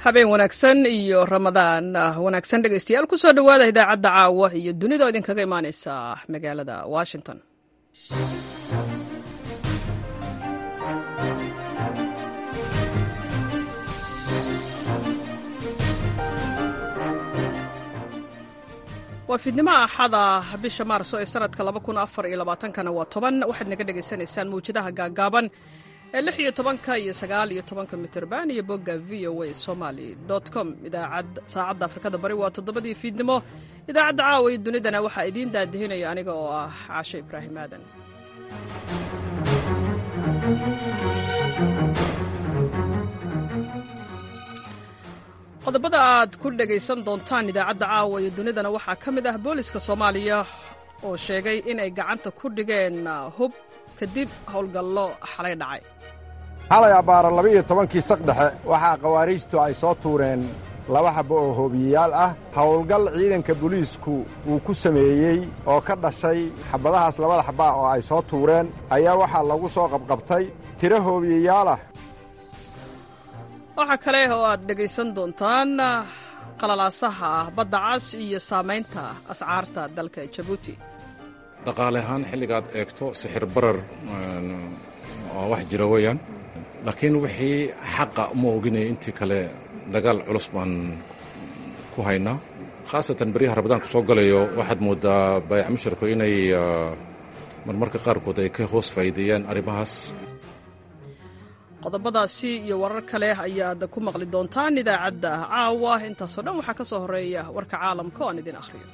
habeen wanaagsan iyo ramadaan wanaagsan dhegaystayaal ku soo dhowaada idaacadda caawa iyo dunida oo idinkaga imaaneysa magaalada washington waa fiidnimaha axada bisha maarso ee sanadka kana waa toban waxaad naga dhagaysanaysaan mawjadaha gaagaaban ee lix iyo tobanka iyo sagaal iyo tobanka mitirban iyo bogga v o a somaly com idaacad saacadda afrikada bari waa toddobadii fiidnimo idaacadda caawa iyo dunidana waxaa idiin daadihinaya aniga oo ah caashe ibraahim aadan qodobada aad ku dhegaysan doontaan idaacadda caawa iyo dunidana waxaa ka mid ah booliska soomaaliya oo sheegay inay gacanta ku dhigeen hub kadib howlgallo xalay dhacay xalay abbaara laba-iyo tobankii saqdhexe waxaa khawaariijtu ay soo tuureen laba xabbo oo hoobiyeyaal ah howlgal ciidanka booliisku uu ku sameeyey oo ka dhashay xabbadahaas labada xabbaa oo ay soo tuureen ayaa waxaa lagu soo qabqabtay tiro hoobiyeyaal ah waxaa kale oo aad dhegaysan doontaan qalalaasaha badda cas iyo saamaynta ascaarta dalka jabuuti dhaqaale ahaan xilligaad eegto sixir barar waa wax jira weeyaan laakiin wixii xaqa uma oginaya intii kale dagaal culus baan ku haynaa khaasatan beryaha rabadaanku soo galayo waxaad mooddaa baayac musharku inay marmarka qaarkood ay ka hoos faa'iideeyaan arrimahaas qodobadaasi iyo warar kale ayaad ku maqli doontaan idaacadda caawa intaasoo dhan waxaa ka soo horreeya warka caalamka oo aan idin akhriyo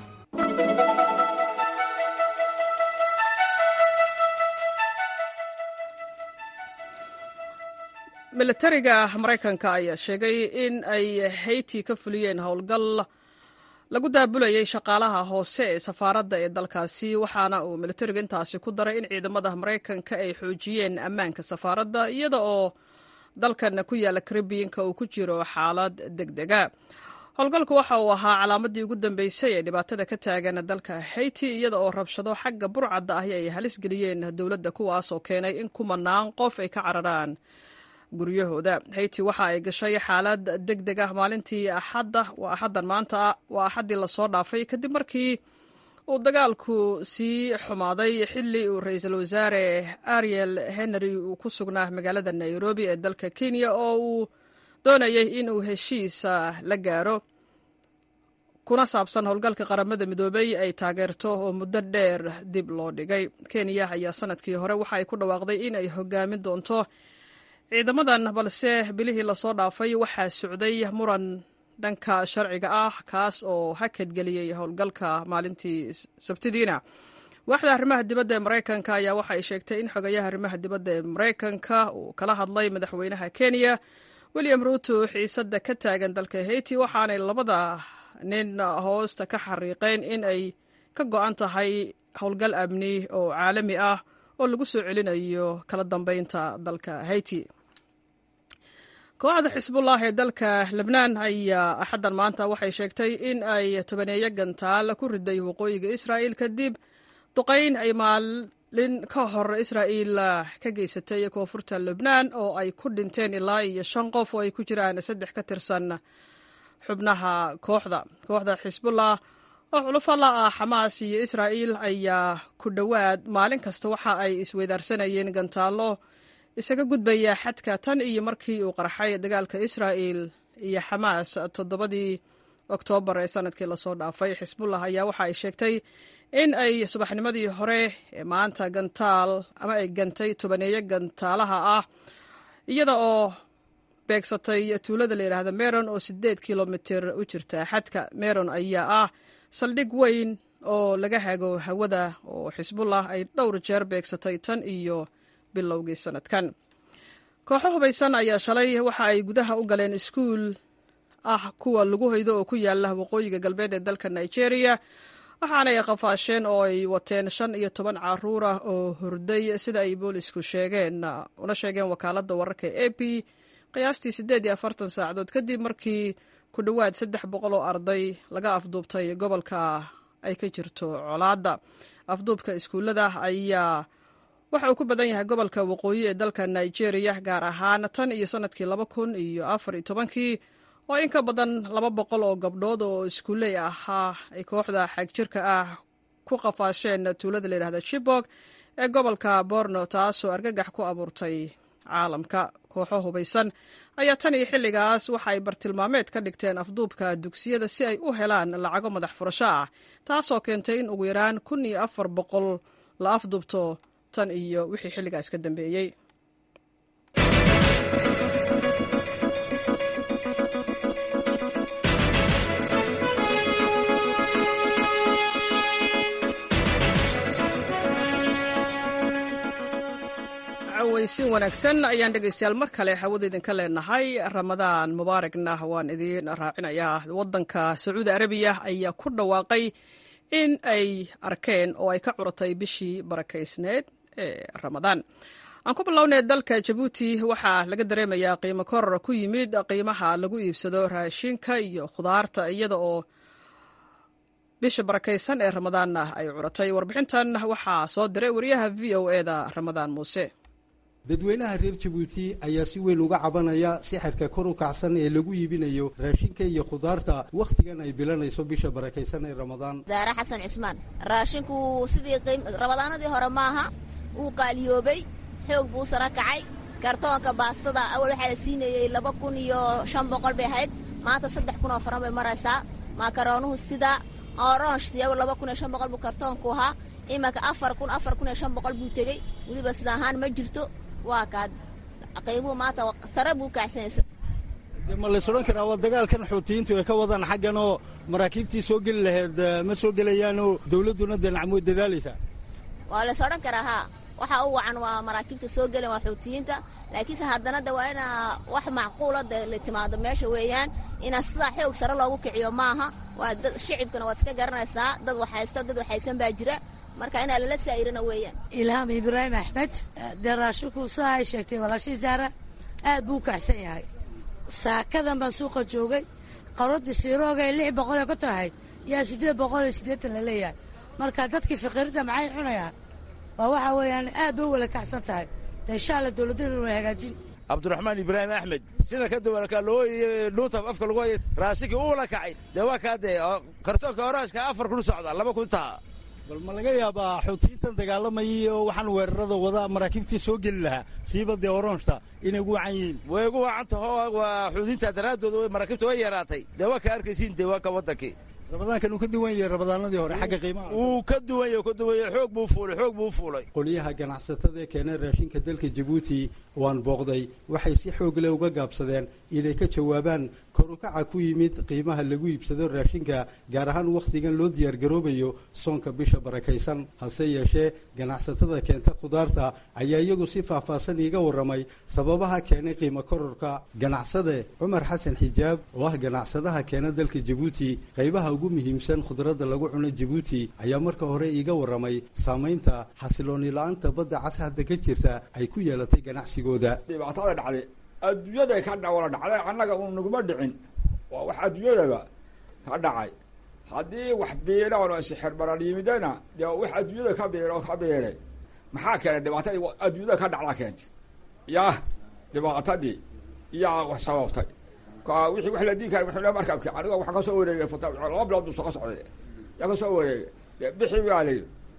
milatariga maraykanka ayaa sheegay in ay hayti ka fuliyeen howlgal lagu daabulayay shaqaalaha hoose ee safaaradda ee dalkaasi waxaana uu milatariga intaasi ku daray in ciidamada maraykanka ay xoojiyeen ammaanka safaaradda iyada oo dalkan ku yaalla karibiyanka uu ku jiro xaalad deg dega howlgalku waxa uu ahaa calaamadii ugu dambeysay ee dhibaatada ka taagan dalka hayti iyada oo rabshado xagga burcadda ahi ay halis geliyeen dowladda kuwaasoo keenay in kumanaan qof ay ka cararaan guryahooda hayti waxa ay gashay xaalad deg deg ah maalintii axadda waa axaddan maanta waa axaddii lasoo dhaafay kadib markii uu dagaalku sii xumaaday xilli uu ra-iisul wasaare ariel henry uu ku sugnaa magaalada nairobi ee dalka kenya oo uu doonayay in uu heshiisa la gaaro kuna saabsan howlgalka qaramada midoobey ay taageerto oo muddo dheer dib loo dhigay kenya ayaa sanadkii hore waxa ay ku dhawaaqday in ay hogaamin doonto ciidamadan balse bilihii lasoo dhaafay waxaa socday muran dhanka sharciga ah kaas oo hakadgeliyey howlgalka maalintii sabtidiina waaxda arrimaha dibadda ee maraykanka ayaa waxa ay sheegtay in xogayaha arrimaha dibadda ee maraykanka uu kala hadlay madaxweynaha kenya william ruuto xiisadda ka taagan dalka hayti waxaanay labada nin hoosta ka xariiqeen in ay ka go-an tahay howlgal amni oo caalami ah oo lagu soo celinayo kala dambeynta dalka hayti kooxda xisbullah ee dalka lebnaan ayaa axaddan maanta waxay sheegtay in ay tobaneeyo gantaal ku riday waqooyiga israa'il kadib duqayn ay maalin ka hor israa'iil ka geysatay koonfurta lebnaan oo ay ku dhinteen ilaa iyo shan qof oo ay ku jiraan saddex ka tirsan xubnaha kooxda kooxda xisbullah oo xulufo la ah xamaas iyo israa'iil ayaa ku dhowaad maalin kasta waxa ay isweydaarsanayeen gantaallo isaga gudbaya xadka tan iyo markii uu qarxay dagaalka israa'il iyo xamaas toddobadii oktoobar ee sanadkii lasoo dhaafay xisbullah ayaa waxa ay sheegtay in ay subaxnimadii hore ee maanta gantaal ama ay gantay tobaneeyo gantaalaha ah iyada oo beegsatay tuulada la yidhaahda meron oo siddeed kilomitir u jirta xadka meron ayaa ah saldhig weyn oo laga hago hawada oo xisbullah ay dhowr jeer beegsatay tan iyo bilowgii sanadkan kooxo hubaysan ayaa shalay waxa ay gudaha u galeen iskuul ah kuwa lagu hoydo oo ku yaala waqooyiga galbeed ee dalka nigeria waxaanay qafaasheen oo ay wateen shan iyo toban caruur ah oo hurday sida ay boolisku sheegeen una sheegeen wakaaladda wararka e a p qiyaastii siddeed iyo afartan saacadood kadib markii ku dhowaad saddex boqol oo arday laga afduubtay gobolka ay ka jirto colaadda afduubka iskuullada ayaa waxa uu ku badan yahay gobolka waqooyi ee dalka nigeria gaar ahaan tan iyo sanadkii laba kun iyo afar iyo tobankii oo in ka badan laba boqol oo gabdhood oo iskuuley ahaa ay kooxda xagjirka ah ku qafaasheen tuulada layidhahda chibok ee gobolka borno taasoo argagax ku abuurtay caalamka kooxo hubaysan ayaa tan iyo xilligaas waxa ay bartilmaameed ka dhigteen afduubka dugsiyada si ay u helaan lacago madax furasho ah taasoo keentay in ugu yaraan kun iyo afar boqol la afduubto tan iyo wixii xilligaas ka dambeeyey weysin wanaagsan ayaan dhegaystayaal mar kale hawada idinka leenahay ramadaan mubaaragna waan idiin raacinayaa waddanka sacuudi arabiya ayaa ku dhawaaqay in ay arkeen oo ay ka curatay bishii barakaysneed ee ramadaan aan ku bilownay dalka jabuuti waxaa laga dareemayaa qiimo koror ku yimid qiimaha lagu iibsado raashinka iyo khudaarta iyada oo bisha barakaysan ee ramadaanna ay curatay warbixintan waxaa soo diray wariyaha v o eda ramadaan muuse dadweynaha reer jabuuti ayaa si weyn uga cabanaya sixirka kor u kacsan ee lagu iibinayo raashinka iyo khudaarta wakhtigan ay bilanayso bisha barakaysan ee ramadaan daare xasan cismaan raashinku sidii ramadaanadii hore maaha wuu qaaliyoobay xoog buu sara kacay kartoonka baastada awal waxaa la siinayey laba kun iyo shan boqol bay ahayd maanta saddex kun oo faran bay maraysaa makaroonuhu sida oronshti awal laba kun iyo shan boqol buu kartoonku ahaa imanka afar kun afar kun iyo shan boqol buu tegey weliba sida ahaan ma jirto waa kaad qiimuhu maanta sare buu kacsanaysa de ma lays odhan karaa waa dagaalkan xuutiyiintu ay ka wadaan xaggan oo maraakiibtii soo geli lahayd ma soo gelayaanoo dawladduna dee nacmo dadaalaysaa waa lays odhan karaa haa waxa u wacan waa maraakiibta soo gelen waa xuutiyiinta laakiinse haddana de waa inaa wax macquula de la timaado meesha weeyaan inaa sidaa xoog sare loogu kiciyo maaha waa dad shicibkana waad iska garanaysaa dad waxhaysto dad waxhaysan baa jira marka inaa lala saa'irana weeyaan ilhaam ibraahim axmed dee raashinku sidaa ay sheegtay walaashii zaara aad buu u kacsan yahay saakadan baan suuqa joogay qarodii siirooga lix boqol ee ka tahayd yaa siddeed boqol iyo siddeetan la leeyahay marka dadkii faqiirada maxay cunayaan waa waxa weeyaan aad bay u wala kacsan tahay de insha alla dowladana way hagaajin cabdiraxmaan ibraahim axmed sida ka duwanka loo dhuunta afka lagu haya raashinkii u wala kacay dee waa kaa dee kartoonka oraashka afar kun socda laba kun taha bal ma laga yaabaa xuutiyiintan dagaalamayay oo waxaan weerarada wada maraakiibtii soo geli lahaa siiba dee oronshta inay ugu wacan yihiin way ugu wacan taho waa xuutiyiinta daraadooda maraakiibta way yaraatay dee waa ka arkaysiin dee waa ka waddankii ramadaankan uu ka duwan yahay ramadaanadii hore xagga qiimaha wuu ka duwan yahay ka duwan yahay xoog buu fuulay xoog buu fuulay qolyaha ganacsatada ee keena raashinka dalka jabuuti waan booqday waxay si xoog leh uga gaabsadeen inay ka jawaabaan korukaca ku yimid qiimaha lagu iibsado raashinka gaar ahaan wakhtigan loo diyaargaroobayo soonka bisha barakaysan hase yeeshee ganacsatada keenta khudaarta ayaa iyagu si faahfaahsan iiga warramay sababaha keenay qiimo kororka ganacsade cumar xasan xijaab oo ah ganacsadaha keena dalka jabuuti qaybaha ugu muhiimsan khudradda lagu cuno jabuuti ayaa marka hore iiga warramay saamaynta xasilooni la-aanta badda cas hadda ka jirta ay ku yeelatay ganacsigooda dhibaatada dhacday adduunyaday ka dhawala dhacday annaga uu naguma dhicin waa wax adduunyadaba ka dhacay haddii wax biilaano sixir baran yimidana dee wax adduunyada ka biilo ka biilay maxaa keenay dhibaatadii adduunyada ka dhacdaa keentay yah dhibaatadii iyaa wax sababtay ka wixii wax la diin kara wuxuu markabki aniga waxaan kasoo wareegay fata laba bilood buu soo socday yaa kasoo wareegay de bixi baa layi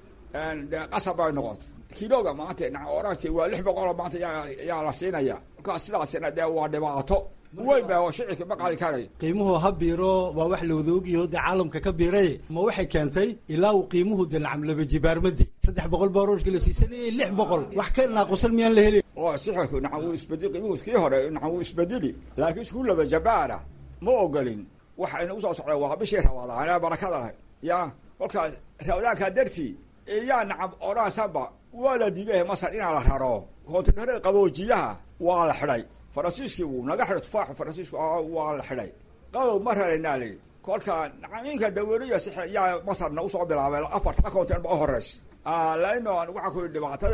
de qasab bay noqotay kiloga maanta oranti waa lix boqoloo maanta yaa la siinaya markaa sidaasina dee waa dhibaato weyn ba shicirka ma qaadi karayo qiimuhu ha biiro waa wax la wada ogyaho dee caalamka ka biiray ma waxay keentay ilaa uu qiimuhu de nacam laba jibaarmadi saddex boqol baa rooshka la siisanayay lix boqol wax ka naaqusan miyaan la helin oo sixirku nacam wuu isbedeli qiimuhu kii hore nacam wuu isbedeli laakiin isku laba jabaara ma ogolin waxayna usoo socdeen waa bishii ramadaan ee barakada lahayd ya kolkaas ramadaankaa dartii iyaa nacam oraasanba waa la diiday masar inaa la raro kontinarada qaboojiyaha waa la xidhay faransiiskii wuu naga xidhay tufaaxu faransiisku waa la xidhay qabow ma raraynaa layi kolka nacamiinka daweriya yaa masarna usoo bilaabay afarta kontin ba u horeys laino waxaa ku yidhi dhibaatada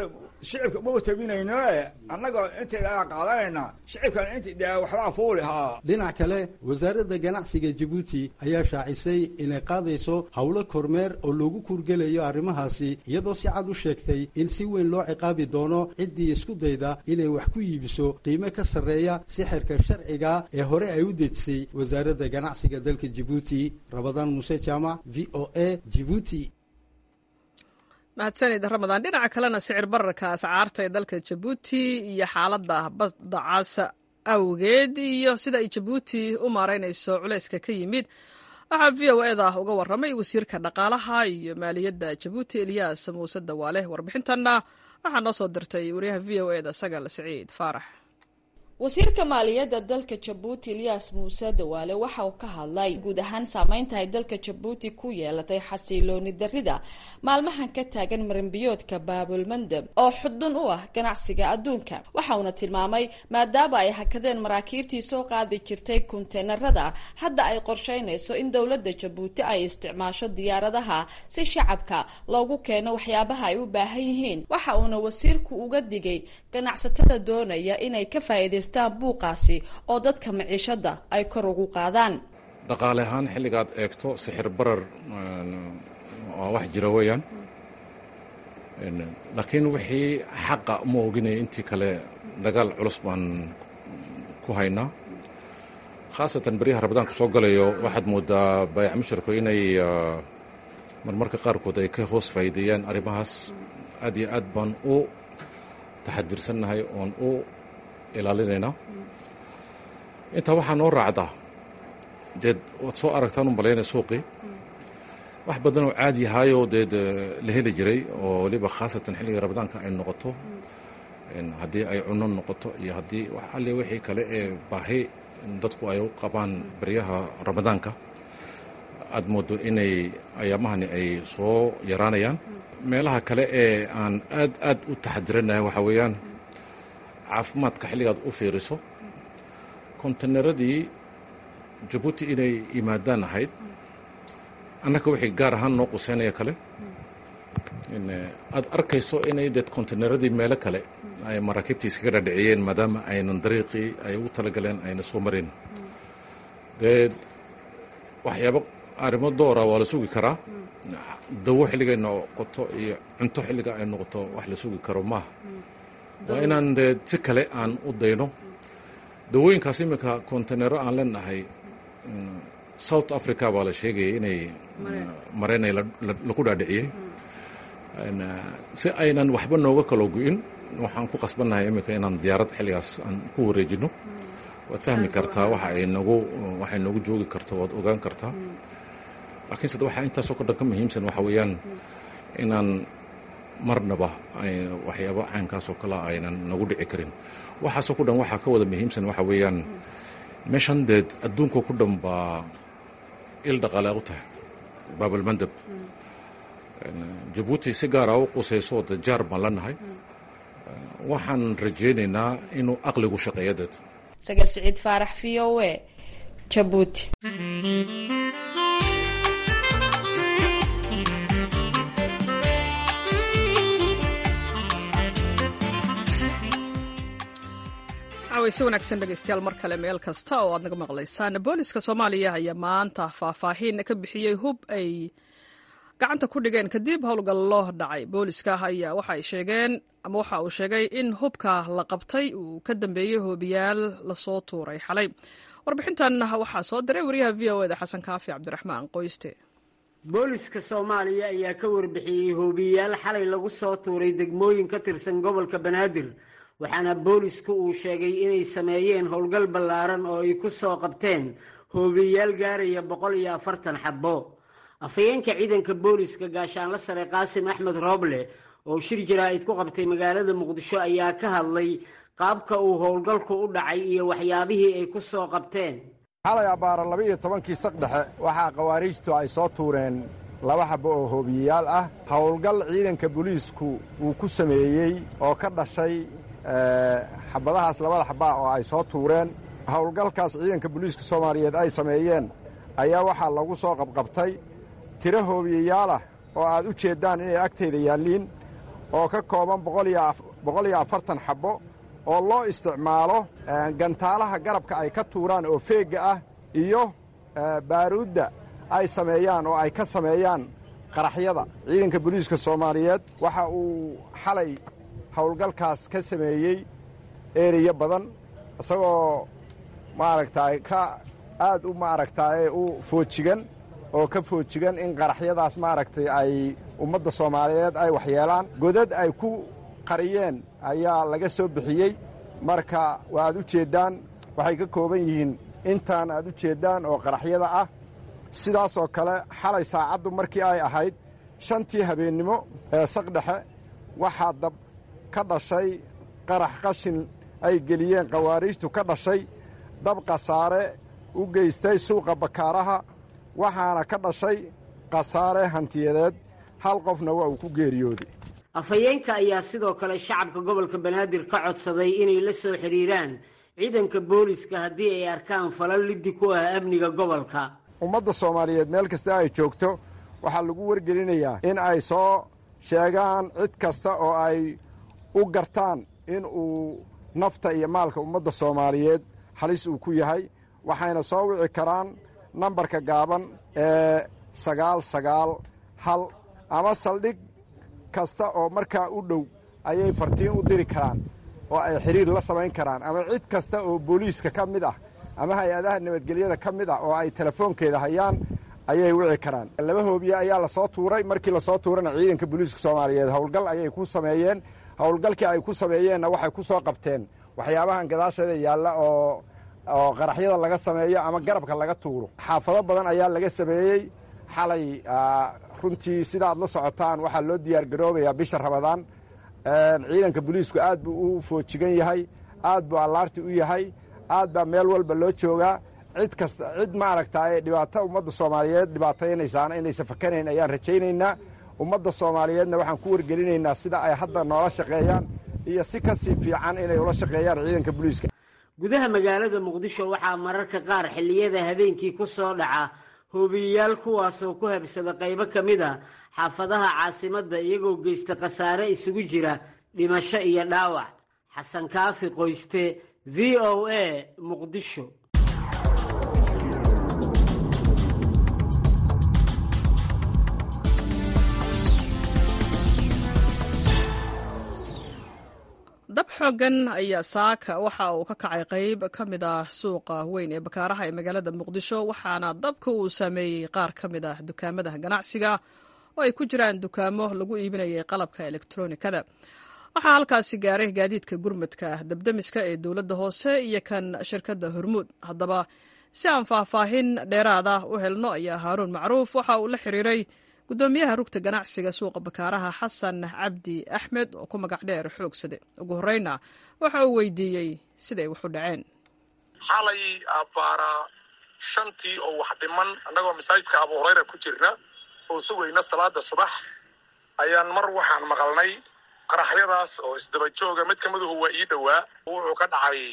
shicibka uma tabinayno annaga intayda qaadanayna shicibkan int de waxbaa fuuli haa dhinac kale wasaaradda ganacsiga jabuuti ayaa shaacisay inay qaadayso howlo kormeer oo loogu kurgelayo arrimahaasi iyadoo si cad u sheegtay in si weyn loo ciqaabi doono ciddii isku dayda inay wax ku iibiso qiime ka sarreeya sixirka sharciga ee hore ay u dejisay wasaaradda ganacsiga dalka jabuuti rabadaan muuse jaamac v o a jibuuti mahadsanid ramadaan dhinaca kalena sicir bararka ascaarta ee dalka jabuuti iyo xaaladda badda casa awgeed iyo sida ay jabuuti u maaraynayso culayska ka yimid waxaa v o eda uga warramay wasiirka dhaqaalaha iyo maaliyadda jabuuti eliyas muuse dawaale warbixintanna waxaa noo soo dirtay wariyaha v o eda sagal siciid faarax wasiirka maaliyadda dalka jabuuti eliyas muuse dawaale waxa uu ka hadlay guud ahaan saameynta ay dalka jabuuti ku yeelatay xasilooni darida maalmahan ka taagan marinbiyoodka baabulmandab oo xudun u ah ganacsiga adduunka waxa uuna tilmaamay maadaama ay hakadeen maraakiibtii soo qaadi jirtay kunteenarada hadda ay qorsheynayso in dowladda jabuuti ay isticmaasho diyaaradaha si shacabka loogu keeno waxyaabaha ay u baahan yihiin waxa uuna wasiirku uga digay ganacsatada doonaya inay ka faa'iidayst buuqaasi oo dadka maciishada ay kor ugu qaadaan dhaqaale ahaan xilligaad eegto sixir barar waa wax jira weeyaan laakiin wixii xaqa uma oginaya intii kale dagaal culus baan ku haynaa khaasatan beryaha rabadaanku soo galayo waxaad moodaa baayac musharku inay marmarka qaarkood ay ka hoos faa'iideeyaan arrimahaas aad iyo aad baan u taxadirsannahay oon u ilaalinaynaa intaa waxaa noo raacdaa deed waad soo aragtaan u malaynaya suuqii wax badan oo caadi ahaayoo deed la heli jiray oo weliba khaasatan xilliga rabadaanka ay noqoto haddii ay cunno noqoto iyo haddii alle wixii kale ee baahi dadku ay u qabaan baryaha ramadaanka aad moodo inay ayaamahani ay soo yaraanayaan meelaha kale ee aan aad aad u taxadiranahay waxaa weeyaan caafimaadka xilligaad u fiiriso konteneradii jabuuti inay yimaadaan ahayd annaka wixii gaar ahaan noo quseynaya kale aad arkayso inay deed konteneradii meelo kale ay maraakiibtii iskaga dhadhiciyeen maadaama aynan dariiqii ay ugu talagaleen ayna soo marayn deed waxyaabo arrimo doora waa la sugi karaa dawo xilligay noqoto iyo cunto xilliga ay noqoto wax la sugi karo maaha waa inaan dee si kale aan u dayno dawooyinkaas iminka kontenero aan leenahay south africa baa la sheegayay inay mareynay lagu dhaadhiciyey si aynan waxba nooga kalo gu-in waxaan ku qasbannahay iminka inaan diyaaradda xilligaas aan ku wareejino waad fahmi kartaa waxa ay nagu waxay noogu joogi karto waad ogaan kartaa laakiinse waxaa intaasoo ka dhan ka muhiimsan waxa weeyaan inaan marnaba waxyaaba caynkaasoo kale aynan nagu dhici karin waxaasoo ku dhan waxaa ka wada muhiimsan waxa weeyaan meeshan deed adduunka ku dhan baa il dhaqaale u tahay baabalmandab jabuuti si gaara u qusayso de jaar baan lanahay waxaan rajaynaynaa inuu aqligu shaqeeya deed sagal siciid faarax v o e jabuuti si wanaagsan dhegeystayaal mar kale meel kasta oo aad naga maqlaysaan booliska soomaaliya ayaa maanta faahfaahin ka bixiyey hub ay gacanta ku dhigeen kadib howlgallo dhacay booliska ayaa waxa ay sheegeen ama waxa uu sheegay in hubka la qabtay uu ka dambeeyey hoobiyaal lasoo tuuray xalay warbixintan waxaa soo diray wariyaha v o eda xasan kaafi cabdiraxmaan qoyste booliska soomaaliya ayaa ka warbixiyey hoobiyaal xalay lagu soo tuuray degmooyin ka tirsan gobolka banaadir waxaana boolisku uu sheegay inay sameeyeen howlgal ballaaran oo ay ku soo qabteen hoobiyaal gaaraya boqol iyo afartan xabbo afhayeenka ciidanka booliska gaashaanla sare qaasim axmed rooble oo shir jaraa'id ku qabtay magaalada muqdisho ayaa ka hadlay qaabka uu howlgalku u dhacay iyo waxyaabihii ay ku soo qabteen xalay abbaara laba-iyo tobankii saqdhexe waxaa khawaariijtu ay soo tuureen laba xabbo oo hoobiyeyaal ah howlgal ciidanka booliisku uu ku sameeyey oo ka dhashay xabadahaas labada xabbaa oo ay soo tuureen howlgalkaas ciidanka booliiska soomaaliyeed ay sameeyeen ayaa waxaa lagu soo qabqabtay tiro hoobiyeyaal ah oo aad u jeeddaan inay agtayda yaalliin oo ka kooban boqol iyo boqol iyo afartan xabbo oo loo isticmaalo gantaalaha garabka ay ka tuuraan oo feegga ah iyo baaruudda ay sameeyaan oo ay ka sameeyaan qaraxyada ciidanka booliiska soomaaliyeed waxa uu xalay howlgalkaas ka sameeyey ereya badan isagoo maaragtaay ka aad u maaragtaaye u foojigan oo ka foojigan in qaraxyadaas maaragtay ay ummadda soomaaliyeed ay waxyeelaan godad ay ku qariyeen ayaa laga soo bixiyey marka waaad u jeeddaan waxay ka kooban yihiin intaan aad u jeeddaan oo qaraxyada ah sidaasoo kale xalay saacaddu markii ay ahayd shantii habeennimo ee saqdhexe waxaa dab ka dhashay qarax qashin ay geliyeen khawaariijtu ka dhashay dab khasaare u geystay suuqa bakaaraha waxaana ka dhashay khasaare hantiyadeed hal qofna waa uu ku geeriyooday afhayeenka ayaa sidoo kale shacabka gobolka banaadir ka codsaday inay la soo xidhiiraan ciidanka booliska haddii ay arkaan falal liddi ku ah amniga gobolka ummadda soomaaliyeed meel kasta ay joogto waxaa lagu wargelinayaa in ay soo sheegaan cid kasta oo ay u gartaan in uu nafta iyo maalka ummadda soomaaliyeed halis uu ku yahay waxayna soo wici karaan nambarka gaaban ee sagaal sagaal hal ama saldhig kasta oo markaa u dhow ayay fartiin u diri karaan oo ay xidhiir la samayn karaan ama cid kasta oo booliiska ka mid ah ama hay-adaha nabadgelyada ka mid ah oo ay telefoonkeeda hayaan ayay wici karaan laba hoobiye ayaa lasoo tuuray markii lasoo tuurana ciidanka booliiska soomaaliyeed howlgal ayay ku sameeyeen howlgalkii ay ku sameeyeenna waxay ku soo qabteen waxyaabahan gadaasheeda yaalla oo oo qaraxyada laga sameeyo ama garabka laga tuuro xaafado badan ayaa laga sameeyey xalay runtii sidaad la socotaan waxaa loo diyaar garoobayaa bisha ramadaan ciidanka booliisku aad buu u foojigan yahay aad buu allaarti u yahay aad baa meel walba loo joogaa cid kasta cid maaragtaaye dhibaato ummadda soomaaliyeed dhibaataynaysaana inaysan fakanayn ayaan rajaynaynaa ummadda soomaaliyeedna waxaan ku wargelinaynaa sida ay hadda noola shaqeeyaan iyo si ka sii fiican inay ula shaqeeyaan ciidanka booliiska gudaha magaalada muqdisho waxaa mararka qaar xilliyada habeenkii ku soo dhaca hoobiyeyaal kuwaasoo ku habsada qaybo ka mid a xaafadaha caasimadda iyagoo geysta khasaare isugu jira dhimasho iyo dhaawac xasan kaafi qoyste v o a muqdisho dab xooggan ayaa saaka waxa uu ka kacay qayb ka mid ah suuqa weyn ee bakaaraha ee magaalada muqdisho waxaana dabka uu saameeyey qaar ka mid ah dukaamada ganacsiga oo ay ku jiraan dukaamo lagu iibinayay qalabka elektronikada waxaa halkaasi gaaray gaadiidka gurmadka dabdemiska ee dowladda hoose iyo kan shirkadda hormuud haddaba si aan faahfaahin dheeraada u helno ayaa haaruun macruuf waxa uu la xiriiray gudoomiyaha rugta ganacsiga suuqa bakaaraha xasan cabdi axmed oo ku magac dheer xoogsade ugu horeyna waxa uu weydiiyey siday waxu dhaceen xalay abbaara shantii oo wax dhiman annagoo masaajidka abu hurayra ku jirna oo sugayna salaada subax ayaan mar waxaan maqalnay qaraxyadaas oo isdaba jooga mid kamiduhu waa ii dhowaa wuxuu ka dhacay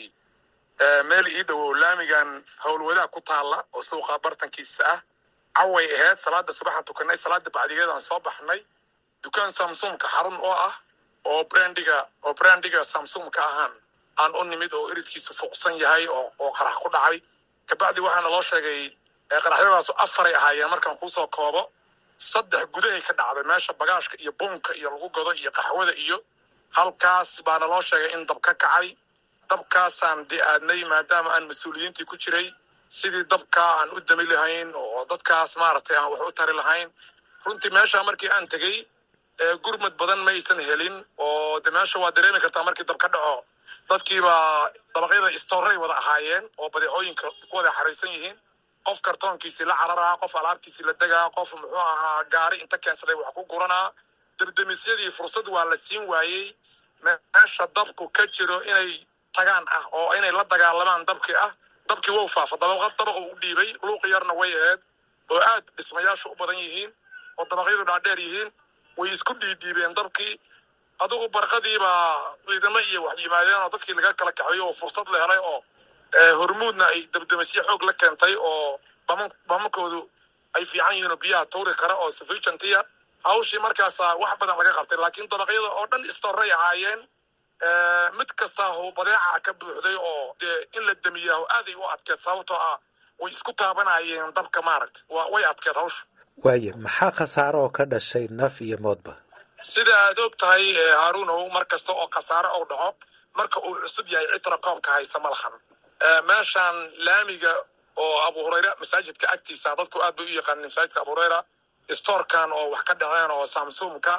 meel ii dhow oo laamigan howlwadaa ku taalla oo suuqa bartankiisa ah caway ahayd salaada subaxaan tukanay salaada bacdigeedaan soo baxnay dukaan samsumka xarun oo ah oo brandiga oo brandiga samsumka ahaan aan u nimid oo eridkiisu fuuqsan yahay oo oo qarax ku dhacay kabacdi waxaana loo sheegay qaraxyadaasu afaray ahaayeen markaan kuusoo koobo saddex gudahay ka dhacday meesha bagaashka iyo buunka iyo lagu godo iyo qaxwada iyo halkaas baana loo sheegay in dab ka kacay dabkaasaan dee aadnay maadaama aan mas-uuliyiintii ku jiray sidii dabkaa aan u dami lahayn oo dadkaas maaragtay aan wax u tari lahayn runtii meesha markii aan tegey gurmad badan ma aysan helin oo de meesha waa dareemi kartaa markii dab ka dhaco dadkiibaa dabaqyada istooray wada ahaayeen oo badeecooyinka ku wada xaraysan yihiin qof kartoonkiisii la cararaa qof alaabtiisii la degaa qof muxuu ahaa gaari inta keensaday wax ku guranaa debdemisyadii fursad waa la siin waayey meesha dabku ka jiro inay tagaan ah oo inay la dagaalamaan dabkii ah dabkii wou faafa dabaqad dabaqa u dhiibay luuqi yarna way ahayd oo aad dhismayaashu u badan yihiin oo dabaqyadu dhaadheer yihiin way isku dhiidhiibeen dabkii adigu barqadiibaa ciidamo iyo wax yimaadeen oo dadkii laga kala kaxeeyo oo fursad la helay oo hormuudna ay dabdemisyo xoog la keentay oo bamankoodu ay fiican yihiin oo biyaha tuuri kara oo sufrijantiya hawshii markaasa wax badan laga qabtay laakiin dabaqyada oo dhan istoray ahaayeen mid kastaa hoo badeeca ka buuxday oo dee in la damiyaho aaday u adkeed sababtoo ah way isku taabanayeen dabka maaragta wa way adkeed hawsha waaye maxaa khasaaro oo ka dhashay naf iyo moodba sida aad og tahay haaruunow mar kasta oo khasaare ou dhaco marka uu cusub yahay citra koobka haysta ma lahan meeshaan laamiga oo abu hurayra masaajidka agtiisa dadku aad bay u yaqaanin masaajidka abu hurayra stoorkan oo wax ka dhaceen oo samsumka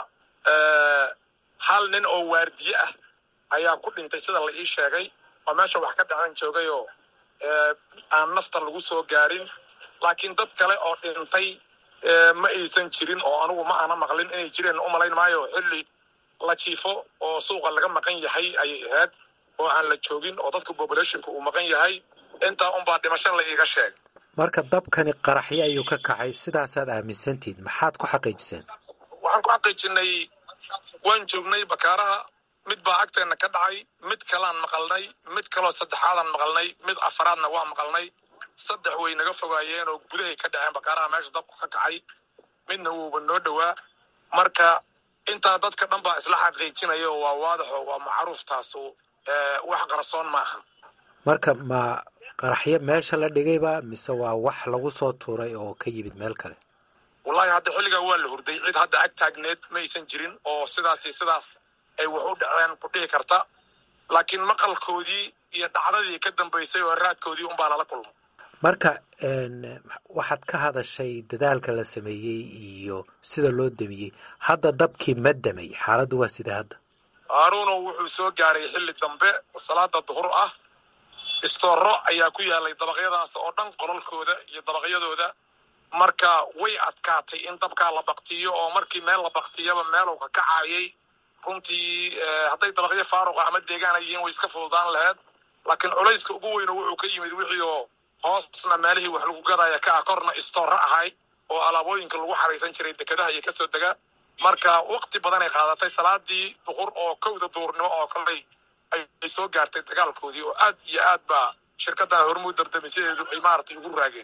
hal nin oo waardiye ah ayaa ku dhintay sida la ii sheegay oo meesha wax ka dhaceen joogay oo aan naftan lagu soo gaarin laakiin dad kale oo dhintay ma aysan jirin oo anugu ma aana maqlin inay jireen umalayn maayo xilli la jiifo oo suuqa laga maqan yahay ayay ahayd oo aan la joogin oo dadka populationka uu maqan yahay intaa unbaa dhimasho la iiga sheegay marka dabkani qaraxyo ayuu ka kacay sidaasaad aaminsantihiin maxaad ku xaqiijiseen waxaan ku xaqiijinay waan joognay bakaaraha mid baa agteenna ka dhacay mid kalaan maqalnay mid kaloo saddexaadaan maqalnay mid afaraadna waa maqalnay saddex way naga fogaayeen oo gudahay ka dhaceen bakaaraha meesha dabku ka kacay midna wuuba noo dhowaa marka intaa dadka dhan baa isla xaqiijinayo waa waadaxo waa macruuf taasu wax qarsoon maaha marka ma qaraxyo meesha la dhigayba mise waa wax lagu soo tuuray oo ka yimid meel kale wallahi hadda xilligaa waa la hurday cid hadda ag taagneed ma aysan jirin oo sidaasi sidaas ay wax u dhaceen ku dhihi karta laakiin maqalkoodii iyo dhacdadii ka dambaysay oo raadkoodii unbaa lala kulmo marka waxaad ka hadashay dadaalka la sameeyey iyo sida loo damiyey hadda dabkii ma damay xaaladdu waa sidee hadda haaruuno wuxuu soo gaaray xilli dambe salaada duhur ah istooro ayaa ku yaalay dabaqyadaas oo dhan qolalkooda iyo dabaqyadooda marka way adkaatay in dabkaa la baktiyo oo markii meel la baktiyaba meeluu ka kacaayay runtii hadday dabaqyo faaruqa ama deegaana yihiin way iska fududaan laheyd laakiin culayska ugu weyno wuxuu ka yimid wixii oo hoosna meelihii wax lagu gadaya ka ah korna istooro ahay oo alaabooyinka lagu xaraysan jiray dekedaha iyo kasoo dega marka wakti badanay qaadatay salaadii duqur oo kowda duurnimo oo kaley ay soo gaartay dagaalkoodii oo aad iyo aad baa shirkaddan hormuud dardamisadeedu ay maaragtay ugu raageen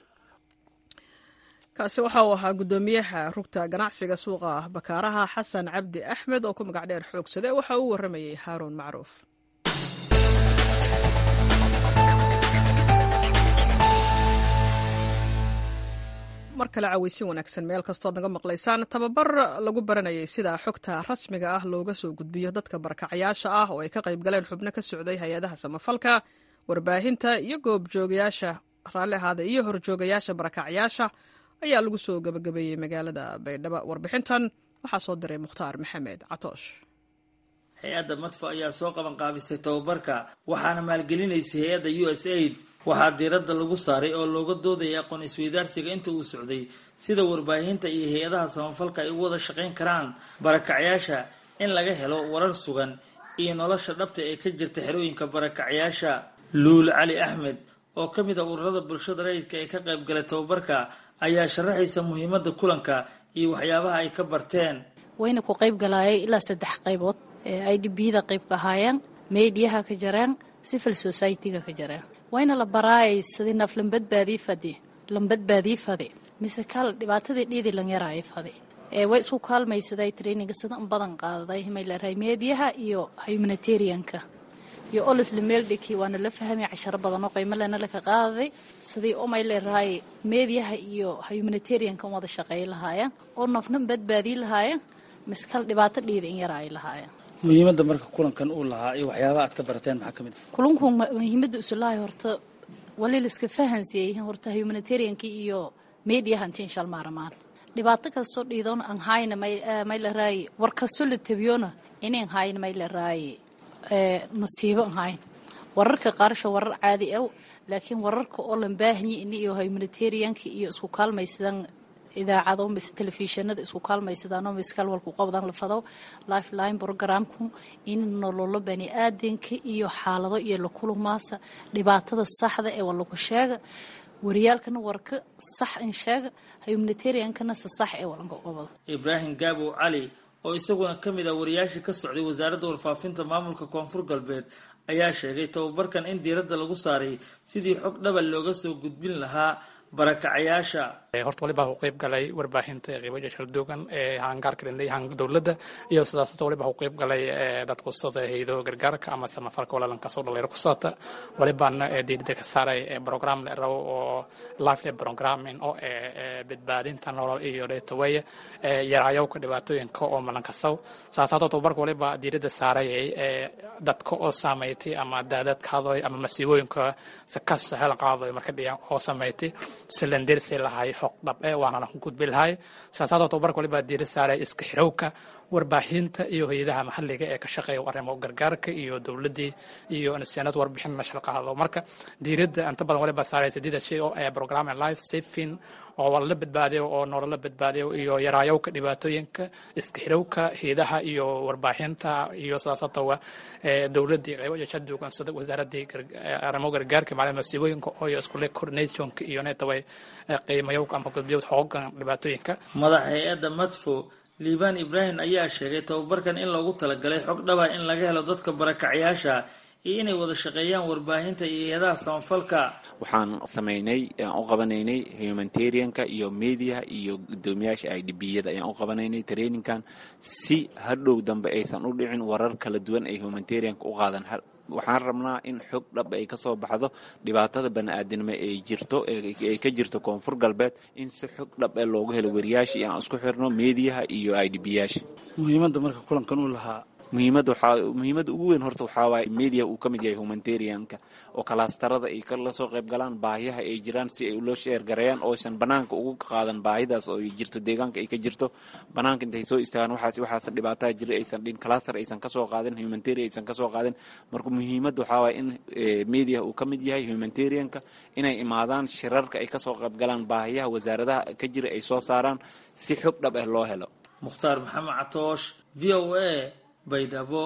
kaasi waxa uu ahaa guddoomiyaha rugta ganacsiga suuqa bakaaraha xasan cabdi axmed oo ku magac dheer xoogsade waxa uu warramayey haaruun macruuf mar kale caweysin wanaagsan meel kastood naga maqlaysaan tababar lagu baranayay sida xogta rasmiga ah looga soo gudbiyo dadka barakacayaasha ah oo ay ka qayb galeen xubno ka socday hay-adaha samafalka warbaahinta iyo goobjoogayaasha raalli ahaada iyo horjoogayaasha barakacayaasha ayaa lagu soo gabagabeeyey magaalada baydhabo warbixintan waxaa soo diray mukhtaar maxamed catoosh hay-adda madfa ayaa soo qaban qaabisay tababarka waxaana maalgelinaysay hay-adda u s aid waxaa diiradda lagu saaray oo looga doodayay aqoon isweydaarsiga inta uu socday sida warbaahinta iyo hay-adaha samafalka ay u wada shaqayn karaan barakacyaasha in laga helo warar sugan iyo nolosha dhabta ee ka jirta xerooyinka barakacyaasha luul cali axmed oo ka mid a ururada bulshada rayidka ee ka qayb galay tababarka ayaa sharaxaysa muhiimadda kulanka iyo waxyaabaha ay ka barteen wayna ku qayb galaayay ilaa saddex qaybood ee i d b da qayb ka ahaayeen mediyaha ka jareen civil society-ga ka jareen wayna la baraayay sidii naf lambadbaadii fadi lambadbaadii fadi mise kaal dhibaatadii dhiidi lan yaraay fadi ee way isku kaalmaysaday traininga sida in badan qaadaday may leerahay mediyaha iyo humanitarianka iyo olisla meeldhiki waana la fahmay casharo badan oo qiimo lena laka qaadaday sidii umay leerahay mediyaha iyo humanitarianka wada shaqeey lahaayeen oo nafna badbaadii lahaayeen miskal dhibaato dhiida in yara ay lahaayeen muhiimadda marka kulankan uu lahaa iyo waxyaabaha aad ka barateen maxaa ka mid ah kulunku muhiimadda usulahay horta wali liska fahansiiyey horta humanitarianka iyo mediyaha intiin shal maaramaan dhibaato kastoo dhiidoon aan hayna may leerahay war kastoo la tabiyona inaan hayna may leerahay masiibo aan hayn wararka qaarsha warar caadi aw laakiin wararka oo lan baahanyi ini iyo humanitarianka iyo isku kaalmaysadaan idaacado mise telefishinada isku kaalmaysadaan oo miskal walku qabdan lafado lifeline programku in nololo bani aadanka iyo xaalado iyo lakulumaasa dhibaatada saxda ee walagu sheega wariyaalkana warka sax in sheega humanitariankana se sax ee walanka qabado ibraahim gaabow cali oo isaguna ka mid ah wariyaashii ka socday wasaaradda warfaafinta maamulka koonfur galbeed ayaa sheegay tababarkan in diiradda lagu saaray sidii xog dhabal looga soo gudbin lahaa barakacayaasha horta waliba u qayb galay warbaahinta qiibaja shalduugan ee hangaarka dhandhay dowladda iyo sidaasata waliba u qayb galay dadku sida haydo gargaarka ama samafalka walaalankaasoo dhalinyaro ku socota walibana diirida ka saaray program la rabo oo life programming oo badbaadinta nolol iyo dheetaweye yaraayowka dhibaatooyinka oo malankasaw saasaatoo tababarka waliba diirada saaray dadka oo saameeytay ama daadad qaadoy ama masiibooyinka sakas hel qaadoy marka dhiyan oo saameeytay silindirsi lahay xoq dhab ee waana la gudbi lahay saasaadoo tababarka waliba diira saaray iska xirowka warbaahinta iyo hay-adaha maxalliga ee ka shaqeeya arrimo gargaarka iyo dowladdii iyo nisyaanad warbixin la shaqaado marka diiradda inta badan waliba saaray sideeda shay oo ee program life saving oo la badbaadiyo oo nolola badbaadiyo iyo yaraayowka dhibaatooyinka iska xirowka hay-adaha iyo warbaahinta iyo sidaasatowa dowladdii qaybo jashaduugan sida wasaaradii arrimo gargaarka macalin masiibooyinka oo iskule coordinationka iyo netaway qiimayowka ama gudbiyowda xoogan dhibaatooyinka madaxa hay-adda madfo liibaan ibraahim ayaa sheegay tababarkan in loogu talagalay xog dhaba in laga helo dadka barakacyaasha iyo inay wada shaqeeyaan warbaahinta iyo hay-adaha samafalka waxaan samaynay aan u qabanaynay humanitarianka iyo media iyo guddoomiyaasha i d b-yada ayaan u qabanaynay traininkan si hadhow dambe aysan u dhicin warar kala duwan ay humanitarianka u qaadan waxaan rabnaa in xog dhab ay ka soo baxdo dhibaatada bani-aadinimo ay jirto ay ka jirto koonfur galbeed in si xog dhab ee loogu helo wariyaasha iyo aan isku xirno mediaha iyo i d b yaasha muhiimadda marka kulankan uu lahaa muhiimad waxaa muhiimadda ugu weyn horta waxaa waaye media uu ka mid yahay humanitarianka oo kalaastarada ay kala soo qayb galaan baahiyaha ay jiraan si ay loo sheergareeyaan oo aysan banaanka ugu qaadan baahidaas oo ay jirto deegaanka ay ka jirto banaanka intay soo istaagaan waxaas waxaas dhibaataa jira aysan dhin kalaastar aysan kasoo qaadin humanitarian aysan kasoo qaadin marka muhiimadda waxaa waaye in media uu ka mid yahay humanitarianka inay imaadaan shirarka ay kasoo qayb galaan baahiyaha wasaaradaha ka jira ay soo saaraan si xog dhab ah loo helo mukhtaar maxamed catoosh v o a baydhabo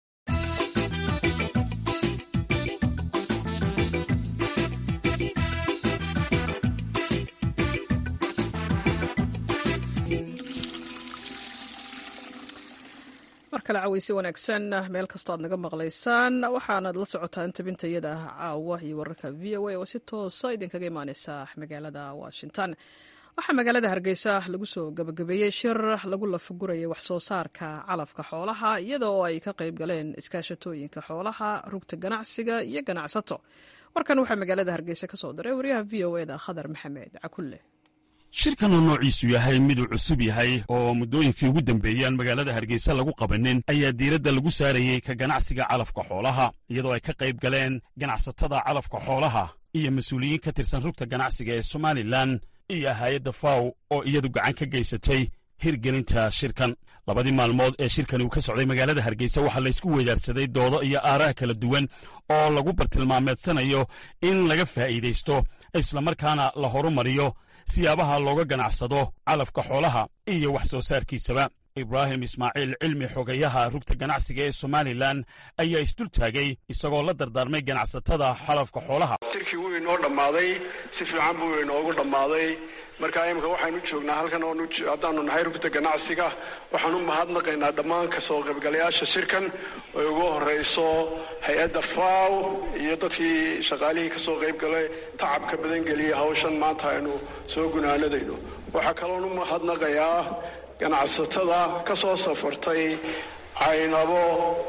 mar kale caweysi wanaagsan meel kastoo aad naga maqlaysaan waxaanaad la socotaan tabinta iyada ah caawa iyo wararka v o a oo si toosa idinkaga imaaneysa magaalada washington waxaa magaalada hargeysa lagu soo gabagabeeyey shir lagu lafagurayay waxsoo saarka calafka xoolaha iyada oo ay ka qayb galeen iskaashatooyinka xoolaha rugta ganacsiga iyo ganacsato warkan waxaa magaalada hargeysa ka soo diray waryaha v o eda khadar maxamed cakulle shirkan oo noociisu yahay miduu cusub yahay oo muddooyinkii ugu dambeeyaan magaalada hargeysa lagu qabanin ayaa diiradda lagu saarayey ka ganacsiga calafka xoolaha iyadoo ay ka qayb galeen ganacsatada calafka xoolaha iyo mas-uuliyiin ka tirsan rugta ganacsiga ee somalilan iyo hay-adda faw oo iyadu gacan ka geysatay hirgelinta shirkan labadii maalmood ee shirkani uu ka socday magaalada hargeysa waxaa laysku weydaarsaday doodo iyo aaraha kala duwan oo lagu bartilmaameedsanayo in laga faa'iidaysto islamarkaana la horumariyo siyaabaha looga ganacsado calafka xoolaha iyo wax soo saarkiisaba ibraahim ismaaciil cilmi xogayaha rugta ganacsiga ee somalilan ayaa isdul taagay isagoo la dardaarmay ganacsatada xalafka xoolaha tirkii wuu inoo dhammaaday si fiican buu inoogu dhammaaday marka imika waxaynu joognaa halkan oonu haddaanu nahay rugta ganacsiga waxaan u mahadnaqaynaa dhammaan kasoo qaybgalayaasha shirkan oy ugu horeyso hay-adda faw iyo dadkii shaqaalihii kasoo qaybgalay tacabka badangeliyay hawshan maanta aynu soo gunaanadayno waxaa kaloon u mahadnaqayaa ganacsatada ka soo safartay caynabo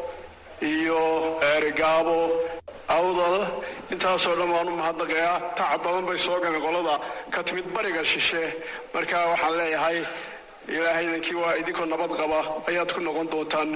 iyo ceerigaabo awdal intaasoo dhan waan u mahadnaqayaa tacab badan bay soo galeen qolada ka timid bariga shishe marka waxaan leeyahay ilaahay idankii waa idinkoo nabad qaba ayaad ku noqon doontaan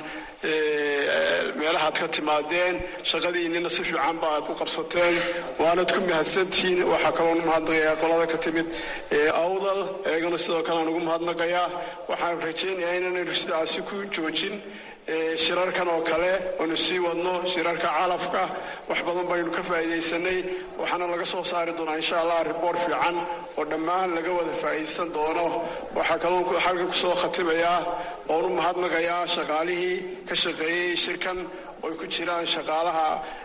meelahaad ka timaadeen shaqadiinnina si fiican ba aad ku qabsateen waanad ku mahadsantihiin waxaa kaloon umahadnaqayaa qolada ka timid awdal eegana sidoo kale aan ugu mahadnaqayaa waxaan rajaynayaa inaanaynu sidaasi ku joojin shirarkan oo kale oonu sii wadno shirarka calafka wax badan baynu ka faa'iidaysanay waxaana laga soo saari doonaa insha allah riboort fiican oo dhammaan laga wada faa'iidaysan doono waxaa kaloo halka kusoo khatimayaa oon u mahadnaqayaa shaqaalihii ka shaqeeyey shirkan oy ku jiraan shaqaalaha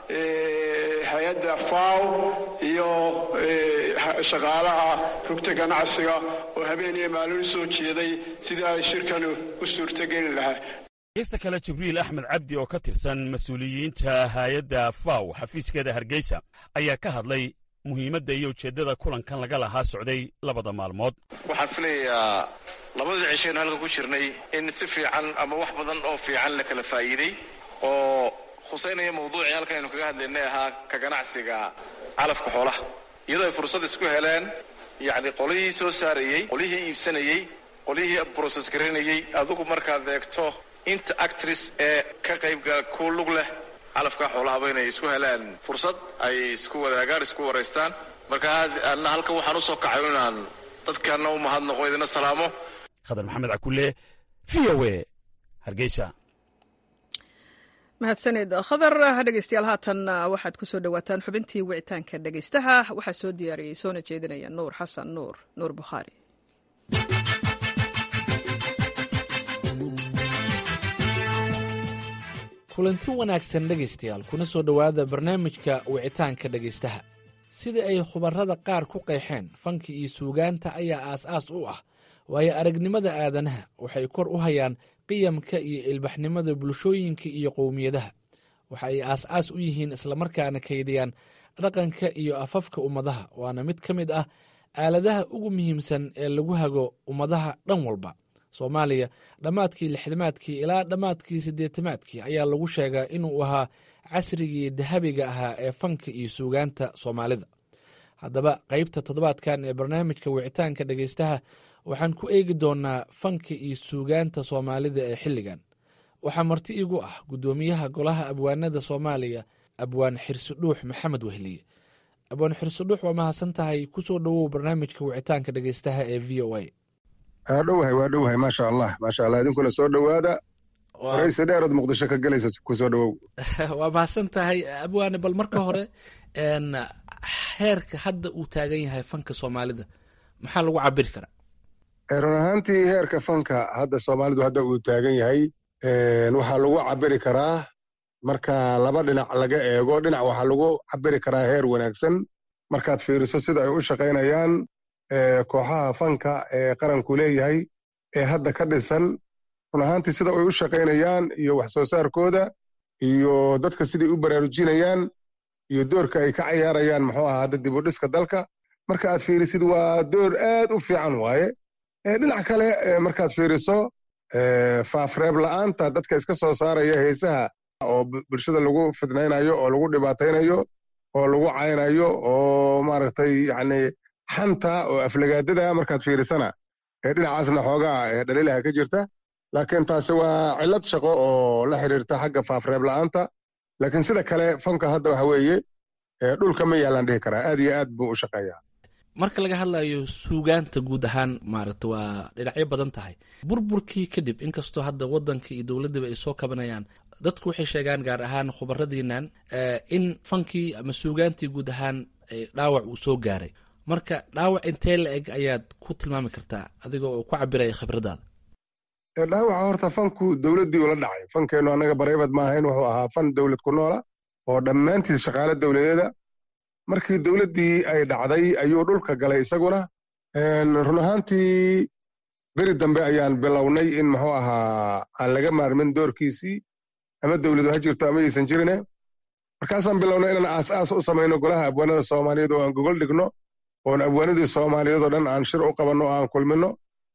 hay-adda faw iyo shaqaalaha rugta ganacsiga oo habeen iyo maalin soo jeeday sidii ay shirkan u suurtogeli lahaa gesta kale jibriil axmed cabdi oo ka tirsan mas-uuliyiinta hay-adda faw xafiiskeeda hargeysa ayaa ka hadlay muhiimadda iyo ujeeddada kulankan laga lahaa socday labada maalmood waxaan filayaa labadii cishaynu halkan ku jirnay in si fiican ama wax badan oo fiican la kala faa'iiday oo khusaynaya mawduucii halkan aynu kaga hadlaynay ahaa ka ganacsiga calafka xoolaha iyadoo ay fursad isku heleen yacni qolihii soo saarayey qolihii iibsanayey qolihii broses garanayey adigu markaad eegto inta actris ee ka qaybgala ku lug leh calafka xoolahaba inay isku heleen fursad ay isku wadaagaan isku waraystaan marka anna halkan waxaan usoo kacay inaan dadkana u mahadnaqo idina salaamo khadar maxamed cakulle v o e hargeysa mahadsanid khadar dhegeystayaal haatan waxaad ku soo dhowaataan xubintii wicitaanka dhegeystaha waxaa soo diyaariyey soona jeedinaya nuur xasan nuur nuur bukhaari kulanti wanaagsan dhegaystayaal kuna soo dhowaada barnaamijka wicitaanka dhegaystaha sida ay khubarrada qaar ku qeexeen fanka iyo suugaanta ayaa aas-aas u ah waayo aragnimada aadanaha waxay kor u hayaan qiyamka iyo ilbaxnimada bulshooyinka iyo qowmiyadaha waxa ay aas-aas u yihiin islamarkaana kaydiyaan dhaqanka iyo afafka ummadaha waana mid ka mid ah aaladaha ugu muhiimsan ee lagu hago ummadaha dhan walba soomaaliya dhammaadkii lixdamaadkii ilaa dhammaadkii siddeetamaadkii ayaa lagu sheegaa inuu ahaa casrigii dahabiga ahaa ee fanka iyo suugaanta soomaalida haddaba qaybta toddobaadkan ee barnaamijka wicitaanka dhegaystaha waxaan ku eegi doonnaa fanka iyo suugaanta soomaalida ee xilligan waxaa marti igu ah guddoomiyaha golaha abwaanada soomaaliya abwaan xirsidhuux maxamed wehliye abwaan xirsidhuux waa mahadsan tahay ku soo dhowow barnaamijka wicitaanka dhegaystaha ee v o a waa dhowahay waa dhowahay maasha allah maasha allah idinkuna soo dhowaada waraysi dheerood muqdisho ka gelaysa ku soo dhowow waa mahadsan tahay abwaane bal marka hore heerka hadda uu taagan yahay fanka soomaalida maxaa lagu cabiri karaa run ahaantii heerka fanka hadda soomaalidu hadda uu taagan yahay waxaa lagu cabiri karaa marka laba dhinac laga eego dhinac waxaa lagu cabiri karaa heer wanaagsan markaad fiiriso sida ay u shaqaynayaan kooxaha fanka ee qaranku leeyahay ee hadda ka dhisan run ahaantii sida ay u shaqaynayaan iyo wax soo saarkooda iyo dadka siday u baraarujinayaan iyo doorka ay ka cayaarayaan muxuu ahaa hadda dib u dhiska dalka marka aad fiirisid waa door aad u fiican waaye dhinac kale markaad fiiriso faafreeb la'aanta dadka iska soo saaraya heesaha oo bulshada lagu fidnaynayo oo lagu dhibaataynayo oo lagu caynayo oo maaragtay yacni xanta oo aflagaadada markaad fiirisana dhinacaasna xoogaa dhaliilaha ka jirta laakiin taasi waa cillad shaqo oo la xiriirta xagga faafreeb la'aanta laakiin sida kale fanka hadda waxa weeye dhulka ma yaalaan dhihi karaa aad iyo aad buu u shaqeeyaa marka laga hadlayo suugaanta guud ahaan maaragta waa dhinacyo badan tahay burburkii kadib inkastoo hadda wadanka iyo dowladaba ay soo kabanayaan dadku waxay sheegaan gaar ahaan khubaradiinan in fankii ama suugaantii guud ahaan dhaawac uu soo gaaray marka dhaawac intee la eg ayaad ku tilmaami kartaa adigoo oo ku cabiraya khibradaada dhaawaca horta fanku dowladdii ula dhacay fankeennu annaga bareybad maahayn wuxuu ahaa fan dowlad ku noola oo dhammaantiis shaqaale dowladeeda markii dowladdii ay dhacday ayuu dhulka galay isaguna run ahaantii beri dambe ayaan bilownay in muxuu ahaa aan laga maarmin doorkiisii ama dowladu ha jirto ama aysan jirine markaasaan bilownay inaan aas-aas u samayno golaha abwaanada soomaaliyeed oo aan gogol dhigno oon abwaanadii soomaaliyeed oo dhan aan shir u qabanno oo aan kulminno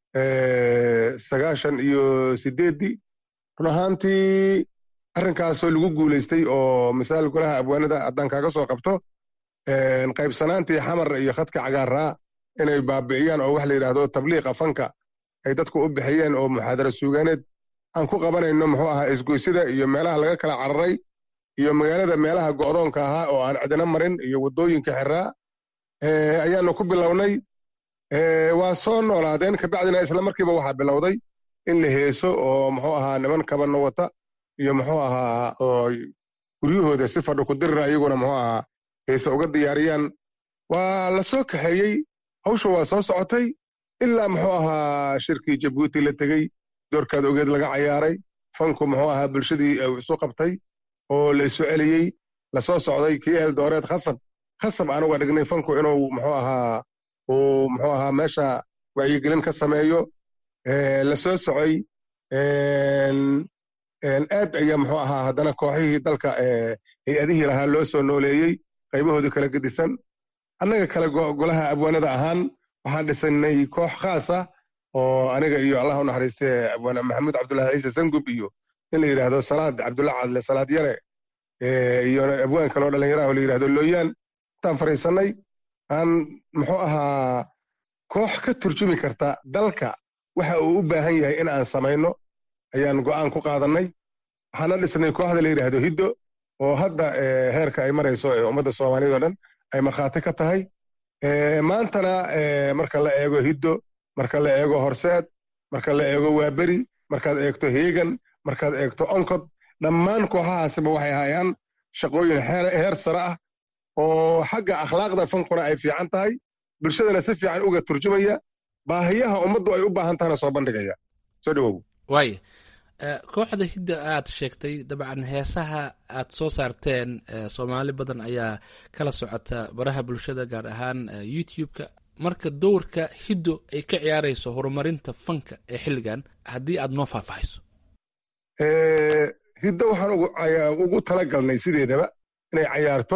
sagaashan iyo sideeddii run ahaantii arrinkaasoo lagu guulaystay oo misaal golaha abwaanada haddaan kaaga soo qabto qaybsanaantii xamar iyo khadka cagaaraa inay baabi'iyaan oo wax la yidhaahdo tabliiqa fanka ay dadku u bixiyeen oo muxaadara suugaaneed aan ku qabanayno muxuu ahaa isgoysida iyo meelaha laga kala cararay iyo magaalada meelaha go'doonka ahaa oo aan cidina marin iyo waddooyinka xiraa ayaanu ku bilownay waa soo noolaadeen kabacdina isla markiiba waxaa bilowday in la heeso oo muxuu ahaa niman kabanno wata iyo muxuu ahaa oo guryahooda si fadho ku dirira iyaguna muxuu ahaa heese uga diyaariyaan waa la soo kaxeeyey hawsha waa soo socotay ilaa muxuu ahaa shirkii jabuuti la tegey doorkaad ogeed laga cayaaray fanku muxuu ahaa bulshadii isu qabtay oo la isu celiyey la soo socday kii eldooreed khasab khasab aan uga dhignay fanku inuu muxuu ahaa uu muxuu ahaa meesha wacyigelin ka sameeyo la soo socay aad ayaa muxuu ahaa haddana kooxihii dalka hay-adihii lahaa loo soo nooleeyey qaybahoodii kala gedisan annaga kale golaha abwaanada ahaan waxaan dhisanay koox khaas ah oo aniga iyo allah u naxariiste abwaane maxamuud cabdullahi ciise sangub iyo in la yidhaahdo salaad cabdulla cadle salaad yare iyo abwaan kaloo dhallinyaraha oo la yidhahdo looyaan intaan fariisanay aan muxuu ahaa koox ka turjumi karta dalka waxa uu u baahan yahay in aan samayno ayaan go'aan ku qaadannay waxaana dhisnay kooxda la yidhaahdo hiddo oo hadda heerka ay marayso ee ummadda soomaaliyeed oo dhan ay markhaati ka tahay maantana marka la eego hiddo marka la eego horseed marka la eego waaberi markaad eegto heegan markaad eegto onkod dhammaan kooxahaasiba waxay hayaan shaqooyin heer sare ah oo xagga akhlaaqda fankuna ay fiican tahay bulshadana si fiican uga turjumaya baahiyaha ummaddu ay u baahan tahana soo bandhigaya soo dhawow waaya kooxda hidda aad sheegtay dabcan heesaha aad soo saarteen soomaali badan ayaa kala socota baraha bulshada gaar ahaan youtube-ka marka dowrka hiddo ay ka ciyaarayso horumarinta fanka ee xilligan haddii aad noo faahfaahiso hiddo waxaan ugu tala galnay sideedaba inay cayaarto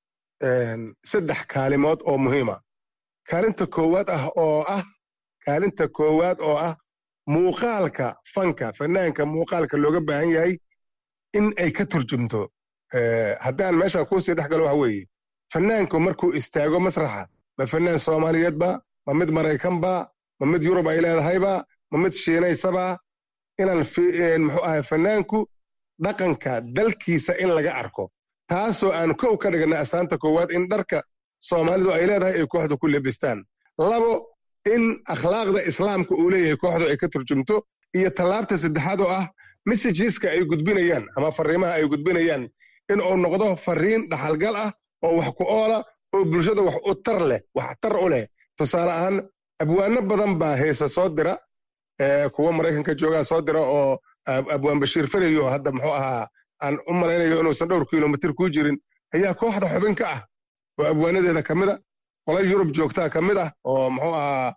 saddex kaalimood oo muhiima kaalinta koowaad ah oo ah kaalinta koowaad oo ah muuqaalka fanka fanaanka muuqaalka looga baahan yahay in ay ka turjumto haddaan meesha kuusii dhex galo waxa weeye fanaanku markuu istaago masraxa ma fanaan soomaaliyeed ba ma mid maraykan ba ma mid yurub ay leedahayba ma mid shiinaysaba inaan muxuu ahay fanaanku dhaqanka dalkiisa in laga arko taasoo aan kow ka dhignay astaanta koowaad in dharka soomaalidu ay leedahay ay kooxda ku lebistaan labo in akhlaaqda islaamka uu leeyahay kooxdu ay ka turjumto iyo tallaabta saddexaad oo ah messageska ay gudbinayaan ama fariimaha ay gudbinayaan in uu noqdo fariin dhaxalgal ah oo wax ku oola oo bulshada wax u tar leh wax tar u leh tusaale ahaan abwaano badan baa heesa soo dira kuwa maraykanka joogaa soo dira oo abwaan bashiir farayo hadda muxuu ahaa aan u malaynayo inuusan dhowr kilomitir kuu jirin ayaa kooxda xubin ka ah oo abwaanadeeda ka mid a qola yurub joogtaa ka mid ah oo muxuu ahaa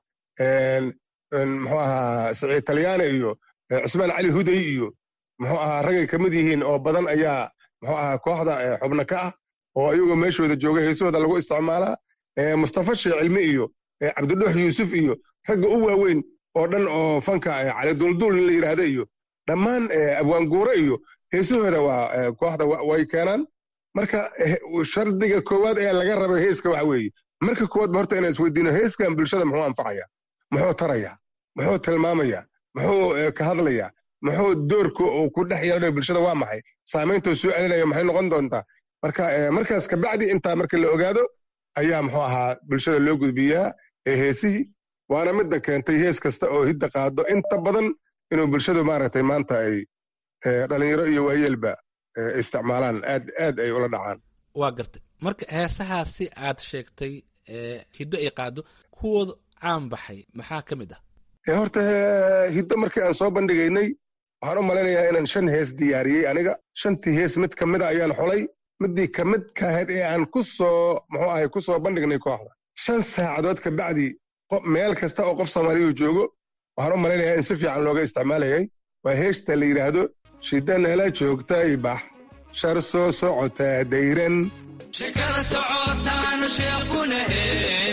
muxuu ahaa siciid talyaane iyo cusmaan cali huday iyo muxuu ahaa ragay ka mid yihiin oo badan ayaa muxuu ahaa kooxda xubno ka ah oo iyagoo meeshooda jooga heesahooda lagu isticmaalaa mustafa shee cilmi iyo cabdidhuux yuusuf iyo ragga u waaweyn oo dhan oo fanka cali duldul in la yidhaahda iyo dhammaan abwaanguure iyo heesahooda waa kooxda way keenaan marka shardiga koowaad ee laga raba heeska waxa weeye marka koowaad ba horta inaan isweydiino heeskan bulshada muxuu anfacaya muxuu taraya muxuu tilmaamaya muxuu ka hadlaya muxuu doorka uu ku dhex yeelanayo bulshada waa maxay saamayntuu soo celinaya maxay noqon doontaa marka markaas kabacdi intaa marka la ogaado ayaa muxuu ahaa bulshada loo gudbiyaa ee heesihii waana midda keentay hees kasta oo hidda qaado inta badan inuu bulshadu maaragtay maanta ay dhalinyaro iyo waayeelba isticmaalaan aad aad ay ula dhacaan waa gartay marka heesahaasi aad sheegtay hiddo ay qaado kuwooda caan baxay maxaa ka mid ah horta hiddo markii aan soo bandhigaynay waxaan u malaynayaa inaan shan hees diyaariyey aniga shantii hees mid ka mida ayaan xulay midii ka mid ka ahayd ee aan ku soo muxuu ahay ku soo bandhignay kooxda shan saacadood ka bacdi meel kasta oo qof soomaaliyu joogo waxaan u malaynayaa in si fiican looga isticmaalayay waa heesta la yidhaahdo shida nala joogtay bax shar soo socotaa dayran shekada socotaanu sheekh ku nahe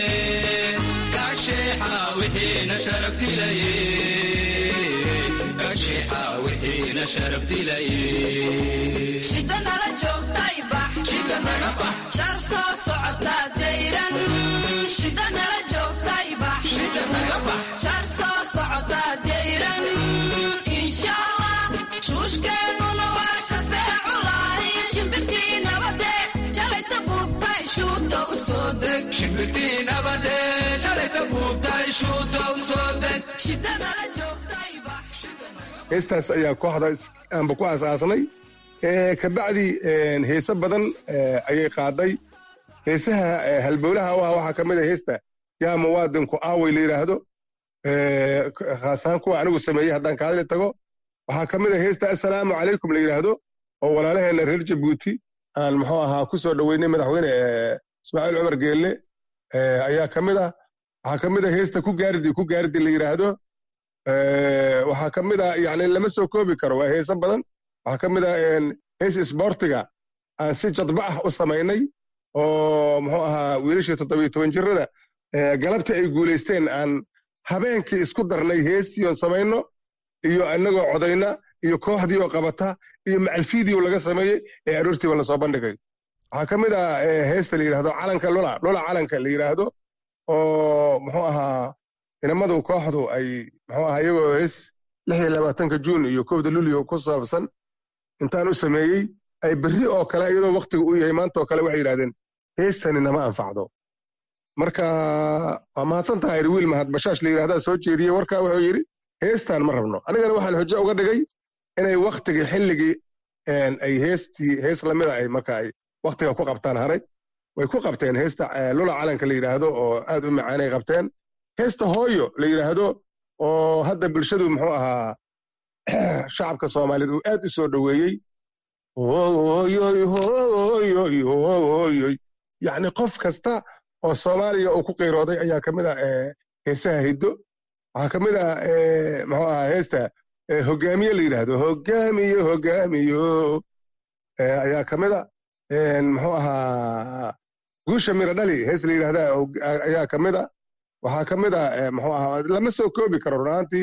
kasheexa wixiina sharaf dilaye kasheexa wixiina sharaf dilaye shida nala joogtay bax shida naga bax shar soo socotaa dayran shida nala joogtay bax shida naga bax shar soo socotaa dayran insha allah shuushkeennuna waa shafeeculahi shimbirtii nabade jalayta buubtay shuuta u soo deg shimbirtii nabade shalayta buubtay shuuta u soo deg shida nala joogtay bax heestaas ayaa kooxda aanba ku aasaasnay kabacdi heese badan ayay qaaday heesaha halbowlaha u ah waxaa ka mid a heesta yaa muwaadinku aaway la yidhaahdo khaas ahaan kuwa anigu sameeyey haddaan kaadli tago waxaa ka mid a heesta assalaamu calaykum la yidhaahdo oo walaalaheenna reer jabuuti aan muxuu ahaa ku soo dhoweynay madaxweyne ismaaciil cumar geelle ayaa ka mid ah waxaa ka mid a heesta ku gaaridi ku gaaridi la yidhaahdo waxaa ka mid a yani lama soo koobi karo waa heese badan waxaa ka mid a hees isboortiga aan si jadba ah u samaynay oo muxuu ahaa wiilashii toddobiyo toban jirada galabta ay guulaysteen aan habeenkii isku darnay heestii oon samayno iyo inagoo codayna iyo kooxdii oo qabata iyo macalfiidii oo laga sameeyey ee aroortiiba lasoo bandhigay waxaa ka mid ah heesta la yidhahdo calanka lula lula calanka la yidhaahdo oo muxuu ahaa inamadu kooxdu ay muxuu ahaa iyagoo hees lix iyo labaatanka juun iyo kowda luliyo ku saabsan intaan u sameeyey ay berri oo kale iyadoo waktiga u yahay maanta oo kale waxay yidhahdeen heestani nama anfacdo marka waa mahadsan tahay wiil mahad bashaash la yidhahdaa soo jeediyey warkaa wuxuu yidhi heestaan ma rabno anigana waxaan xujo uga dhigay inay waktigii xilligii ay heestii hees lamida ay marka ay waktiga ku qabtaan haray way ku qabteen heesta lula calanka la yidhaahdo oo aad u macaanay qabteen heesta hooyo la yidhaahdo oo hadda bulshadu muxuu ahaa shacabka soomaaliyeed uu aad u soo dhoweeyey hooyoy hooyoy hooyoy yacni qof kasta oo soomaaliya uu ku qiirooday ayaa ka mid ah heesaha hiddo waxaa ka mid ah muxuu ahaa heesta hogaamiye la yidhaahdo hogaamiyo hogaamiyo ayaa ka mid a muxuu ahaa guusha miro dhali hees la yidhahdaa ayaa ka mid a waxaa ka mid a muxuu ahaa lama soo koobi karo runaantii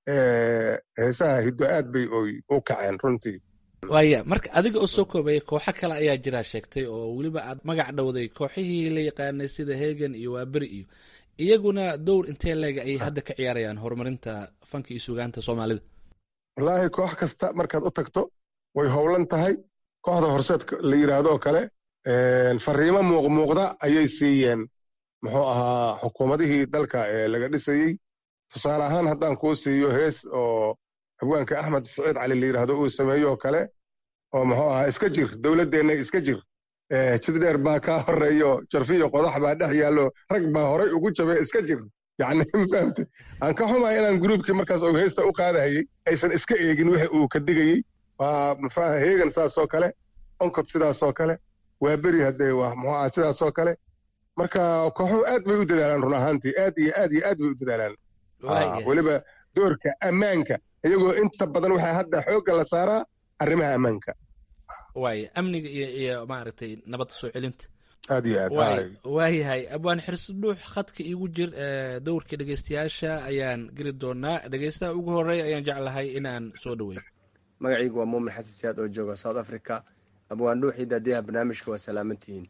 heesaha hiddo aad bay u kaceen runtii waaya marka adiga oo soo koobaya kooxo kale ayaa jiraa sheegtay oo weliba aad magac dhowday kooxihii la yaqaanay sida hegan iyo waaberi iyo iyaguna dowr intee leega ayay hadda ka ciyaarayaan horumarinta fanka iyo sugaanta soomaalida wallaahi koox kasta markaad u tagto way howlan tahay kooxda horseed la yidhaahdo kale fariimo muuqmuuqda ayay siiyeen muxuu ahaa xukuumadihii dalka ee laga dhisayey tusaale ahaan haddaan kuu siiyo hees oo haweenka axmed saciid cali la yidhaahdo uu sameeyo oo kale oo muxuu ahaa iska jir dowladdeenna iska jir jididheer baa kaa horeeyo jarfiyo qodax baa dhex yaallo rag baa horay ugu jabe iska jir yacni mafahamte aan ka xumahay inaan gruubkii markaas uu heesta u qaadahayey aysan iska eegin wixi uu ka digayey waa muxuaha heegan saasoo kale onkod sidaasoo kale waa beri haddee waa muxuu aha sidaasoo kale marka kooxuhu aad bay u dadaalaan run ahaantii aad iyo aad iyo aad bay u dadaalaan weliba doorka ammaanka iyagoo inta badan waxaa hadda xoogga la saaraa arrimaha ammaanka waaya amniga iyo iyo maaragtay nabadda soo celinta aad iyo aad waayahay abwaan xirsi dhuux khadka iigu jir dowrka dhegeystayaasha ayaan geli doonaa dhegeystaha ugu horeeya ayaan jeclahay inaan soo dhaweeyo magacaygu waa muumin xasan siyaad oo jooga south africa abwaan dhuuxii daadiyaha barnaamijka waa salaamantihiin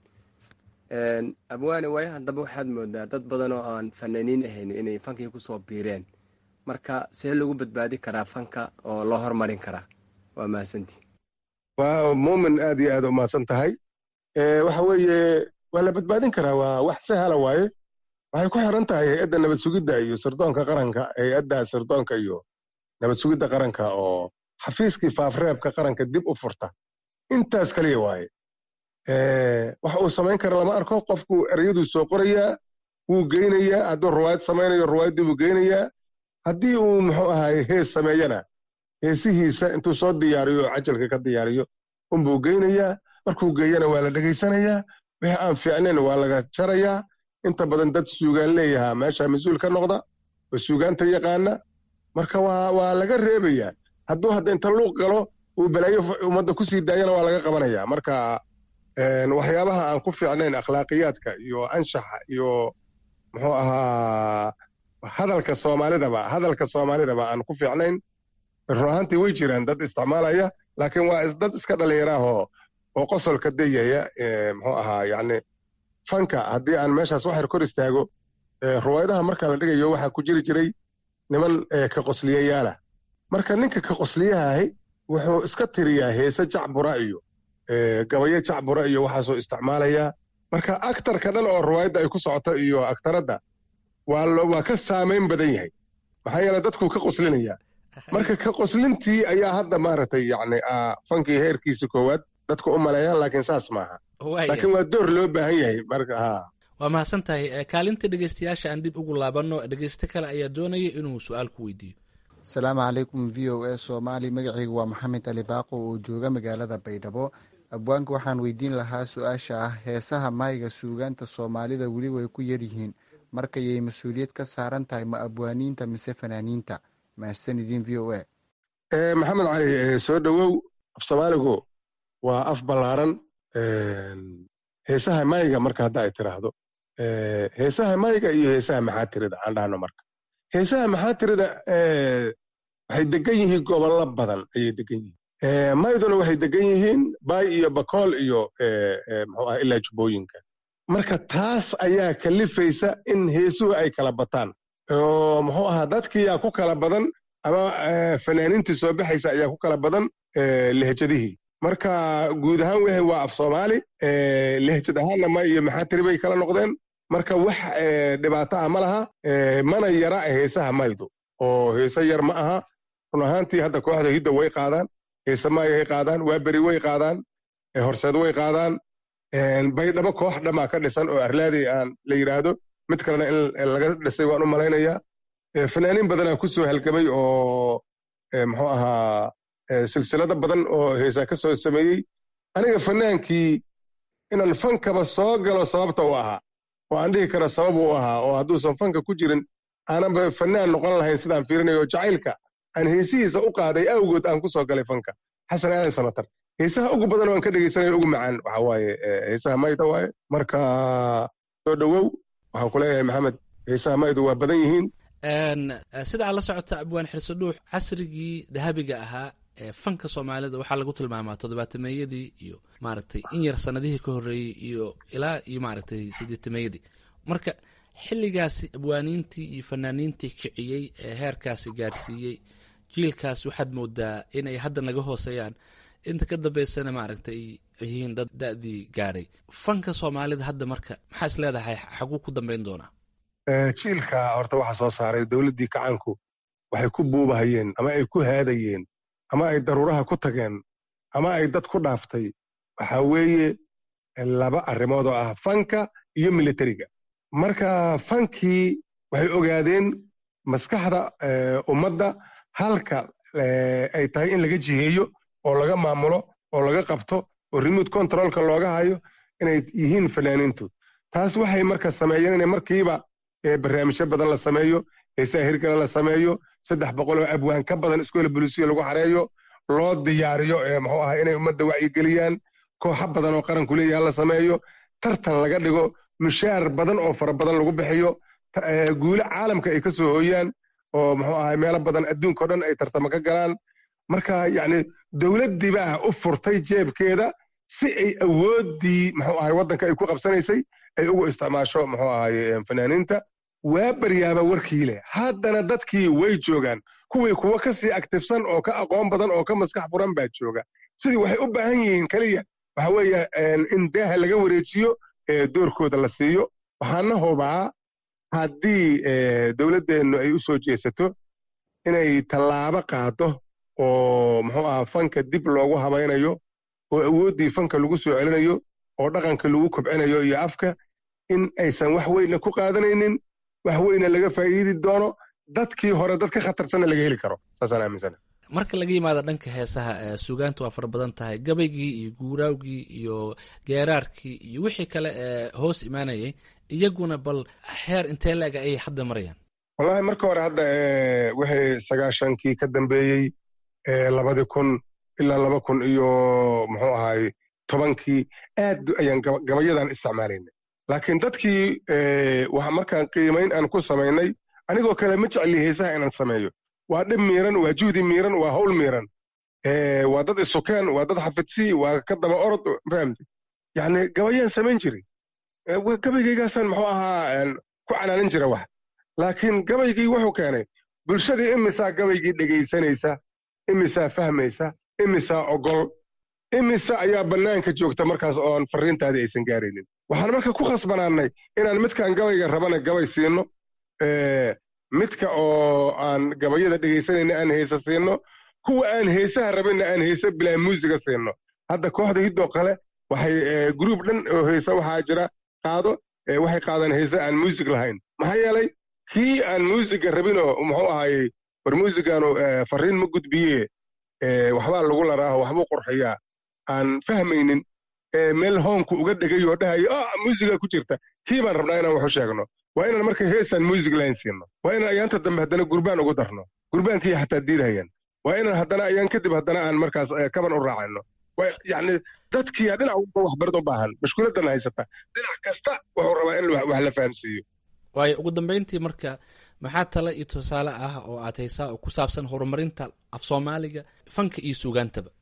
abwaane waayo haddaba waxaad moodaa dad badan oo aan fanaaniin ahayn inay fankii kusoo biireen marka see lagu badbaadi karaa fanka oo loo hormarin karaa waa mahadsantii waa muumin aad iyo aad u mahadsan tahay waxa weeye waa la badbaadin karaa waa wax sahla waaye waxay ku xiran tahay hay-adda nabad sugidda iyo sirdoonka qaranka hay-adda sirdoonka iyo nabad sugidda qaranka oo xafiiskii faafreebka qaranka dib u furta intaas kaliya waaye waxa uu samayn kara lama arko qofku ereyaduu soo qorayaa wuu geynayaa hadduu ruwaayad samaynayo ruwaayaddii buu geynayaa haddii uu muxuu ahaay hees sameeyana heesihiisa intuu soo diyaariyo oo cajalka ka diyaariyo unbuu geynayaa markuu geeyana waa la dhegaysanayaa wixii aan fiicnayn waa laga jarayaa inta badan dad suugaan leeyahaa meesha mas-uul ka noqda oo suugaanta yaqaana marka waa waa laga reebayaa hadduu hadda inta luuq galo uu balaayo ummadda kusii daayana waa laga qabanaya marka waxyaabaha aan ku fiicnayn akhlaaqiyaadka iyo anshaxa iyo muxuu ahaa hadalka soomaalidaba hadalka soomaalidaba aan ku fiicnayn run ahaantii way jiraan dad isticmaalaya laakiin waa dad iska dhallinyaraahoo oo qosolka dayaya muxuu ahaa yacni fanka haddii aan meeshaas waxyar kor istaago ruwaayadaha marka la dhigayo waxaa ku jiri jiray niman ka qosliyayaala marka ninka ka qosliyahahi wuxuu iska tiriyaa heese jacbura iyo gabayo jacbura iyo waxaasoo isticmaalayaa marka aktarka dhan oo ruwaayadda ay ku socoto iyo aktaradda waa waa ka saamayn badan yahay maxaa yeele dadkuu ka qoslinayaa marka ka qoslintii ayaa hadda maaragtay yacni fankii heerkiisa koowaad dadku u maleeyaan laakiin saas maaha laakiin waa door loo baahan yahay marka ha waa mahadsan tahay kaalinta dhegeystayaasha aan dib ugu laabanno dhegeyste kale ayaa doonaya inuu su-aal ku weydiiyo asalaamu calaykum v o a soomaali magacaygu waa maxamed ali baaqo oo jooga magaalada baydhabo abwaanka waxaan weydiin lahaa su-aasha ah heesaha maayga suugaanta soomaalida weli way ku yaryihiin markayay mas-uuliyad ka saaran tahay ma abwaaniinta mise fanaaniinta mahadsanidin v o a maxamed cali soo dhowow af soomaaligu waa af ballaaran heesaha mayga marka hadda ay tiraahdo heesaha mayga iyo heesaha maxaatirida aan dhahno marka heesaha maxaatirida waxay degan yihiin gobollo badan ayay degan yihiin mayduna waxay degan yihiin baay iyo bakool iyo muxuu ah ilaa jubbooyinka marka taas ayaa kalifaysa in heesuhu ay kala bataan oo muxuu ahaa dadkiyaa ku kala badan ama fanaaniintii soo baxaysa ayaa ku kala badan lehjadihii marka guud ahaan wehe waa af soomaali lehjad ahaanna ma iyo maxaatiri bay kala noqdeen marka wax dhibaato ah ma laha mana yara heesaha maydu oo heese yar ma aha run ahaantii hadda kooxda hidda way qaadaan heese maayay qaadaan waaberi way qaadaan horseed way qaadaan baydhabo koox dhamaa ka dhisan oo arlaadey aan la yidhaahdo mid kalena in laga dhisay waan u malaynayaa fanaaniin badanaa ku soo halgamay oo muxuu ahaa silsilado badan oo heesaa ka soo sameeyey aniga fanaankii inaan fankaba soo galo sababta u ahaa oo aan dhihi karo sabab u ahaa oo hadduusan fanka ku jirin aananba fanaan noqon lahayn sidaan fiirinayo jacaylka aan heesihiisa u qaaday awgood aan ku soo galay fanka xasan aadan samatar heesaha ugu badan oo aan ka dhegaysanayo ugu macaan waxa waaye heesaha mayda waaye marka soo dhowow waxaan ku leeyahay maxamed heesaha maydu waa badan yihiin sida aad la socota abwaan xirso dhuux casrigii dahabiga ahaa ee fanka soomaalida waxaa lagu tilmaamaa toddobaatameyadii iyo maaragtay in yar sanadihii ka horreeyey iyo ilaa iyo maaragtay sideetameeyadii marka xilligaasi abwaaniintii iyo fanaaniintii kiciyey ee heerkaasi gaarsiiyey jiilkaas waxaad moodaa inay hadda naga hooseeyaan inta ka dambeysana maaragtay yihiin dad da-dii gaaray fanka soomaalida hadda marka maxaa is leedahay xaguu ku dambeyn doonaa jiilka horta waxa soo saaray dowladdii kacaanku waxay ku buubahayeen ama ay ku haadayeen ama ay daruuraha ku tageen ama ay dad ku dhaaftay waxa weeye laba arrimood oo ah fanka iyo militariga marka fankii waxay ogaadeen maskaxda ummadda halka ay tahay in laga jiheeyo oo laga maamulo oo laga qabto oo remote controlka looga hayo inay yihiin fanaaniintu taas waxay marka sameeyeen inay markiiba barnaamijyo badan la sameeyo heesaha hirgala la sameeyo saddex boqol oo abwaan ka badan iskoola bulisiya lagu xareeyo loo diyaariyo muxuu ahaa inay ummadda wacyigeliyaan kooxo badan oo qaranku leeyaha la sameeyo tartan laga dhigo mushaar badan oo fara badan lagu bixiyo guulo caalamka ay ka soo hooyaan oo muxuu ahaa meelo badan adduunka o dhan ay tartamo ka galaan marka yacni dowladdii baa u furtay jeebkeeda si ay awooddii muxuu ahay waddanka ay ku qabsanaysay ay ugu isticmaasho muxuu ahaye fanaaniinta waa baryaaba warkii leh haddana dadkii way joogaan kuwii kuwa ka sii aktifsan oo ka aqoon badan oo ka maskax furan baa jooga sidii waxay u baahan yihiin keliya waxa weeye in daaha laga wareejiyo doorkooda la siiyo waxaana hubaa haddii dowladdeennu ay u soo jeesato inay tallaabo qaado oo muxuu aha fanka dib loogu habaynayo oo awooddii fanka lagu soo celinayo oo dhaqanka lagu kobcinayo iyo afka in aysan wax weyna ku qaadanaynin wax weyna laga faa'iidi doono dadkii hore dad ka khatarsanna laga heli karo saasaan aaminsana marka laga yimaado dhanka heesaha suugaanta waa fara badan tahay gabaygii iyo guuraawgii iyo geeraarkii iyo wixii kale ee hoos imaanayay iyaguna bal heer intee la-ega ayay hadda marayaan wallahi marka hore hadda wixii sagaashankii ka dambeeyey labadii kun ilaa laba kun iyo muxuu ahaay tobankii aad ayaan gabayadan isticmaalaynay laakiin dadkii markaan qiimayn aan ku samaynay anigoo kale ma jecli heesaha inaan sameeyo waa dhib miiran waa juhdi miiran waa hawl miiran waa dad isukeen waa dad xafidsi waa ka daba orod fahamti yacni gabayaan samayn jiray gabaygaygaasaan muxuu ahaa ku canaanin jira wax laakiin gabaygii wuxuu keenay bulshadii imisaa gabaygii dhegaysanaysa imisaa fahmaysa imisaa ogol imise ayaa bannaanka joogta markaas oon farriintaadii aysan gaaraynin waxaan marka ku khasbanaannay inaan midkaan gabayga rabana gabay siino midka oo aan gabayada dhegaysanayna aan heese siino kuwa aan heesaha rabinna aan heese bilaa muusiga siino hadda kooxda hiddoo kale waxay gruub dhan oo heese waxaa jira qaado waxay qaadaan heese aan muusig lahayn maxaa yeelay kii aan muusiga rabinoo muxuu ahaayey war muusigaanu farriin ma gudbiye waxbaa lagu laraaho waxbuu qurxiyaa aan fahmaynin meel hoonku uga dhegayoo dhahayo ah muusigaa ku jirta kii baan rabnaa inaan wax u sheegno waa inaan marka heesaan muusig lahayn siino waa inaan ayaanta dambe haddana gurbaan ugu darno gurbaankii xataa diidhayaan waa inaan haddana ayaan kadib haddana aan markaas kaban u raacayno yani dadkiya dhinac walba waxbarid u baahan mashkuuladan haysata dhinac kasta wuxuu rabaa in wax la fahamsiiyo waayo ugu dambeyntii marka maxaa tale iyo tusaale ah oo aad haysaa oo ku saabsan horumarinta af soomaaliga fanka iyo suugaantaba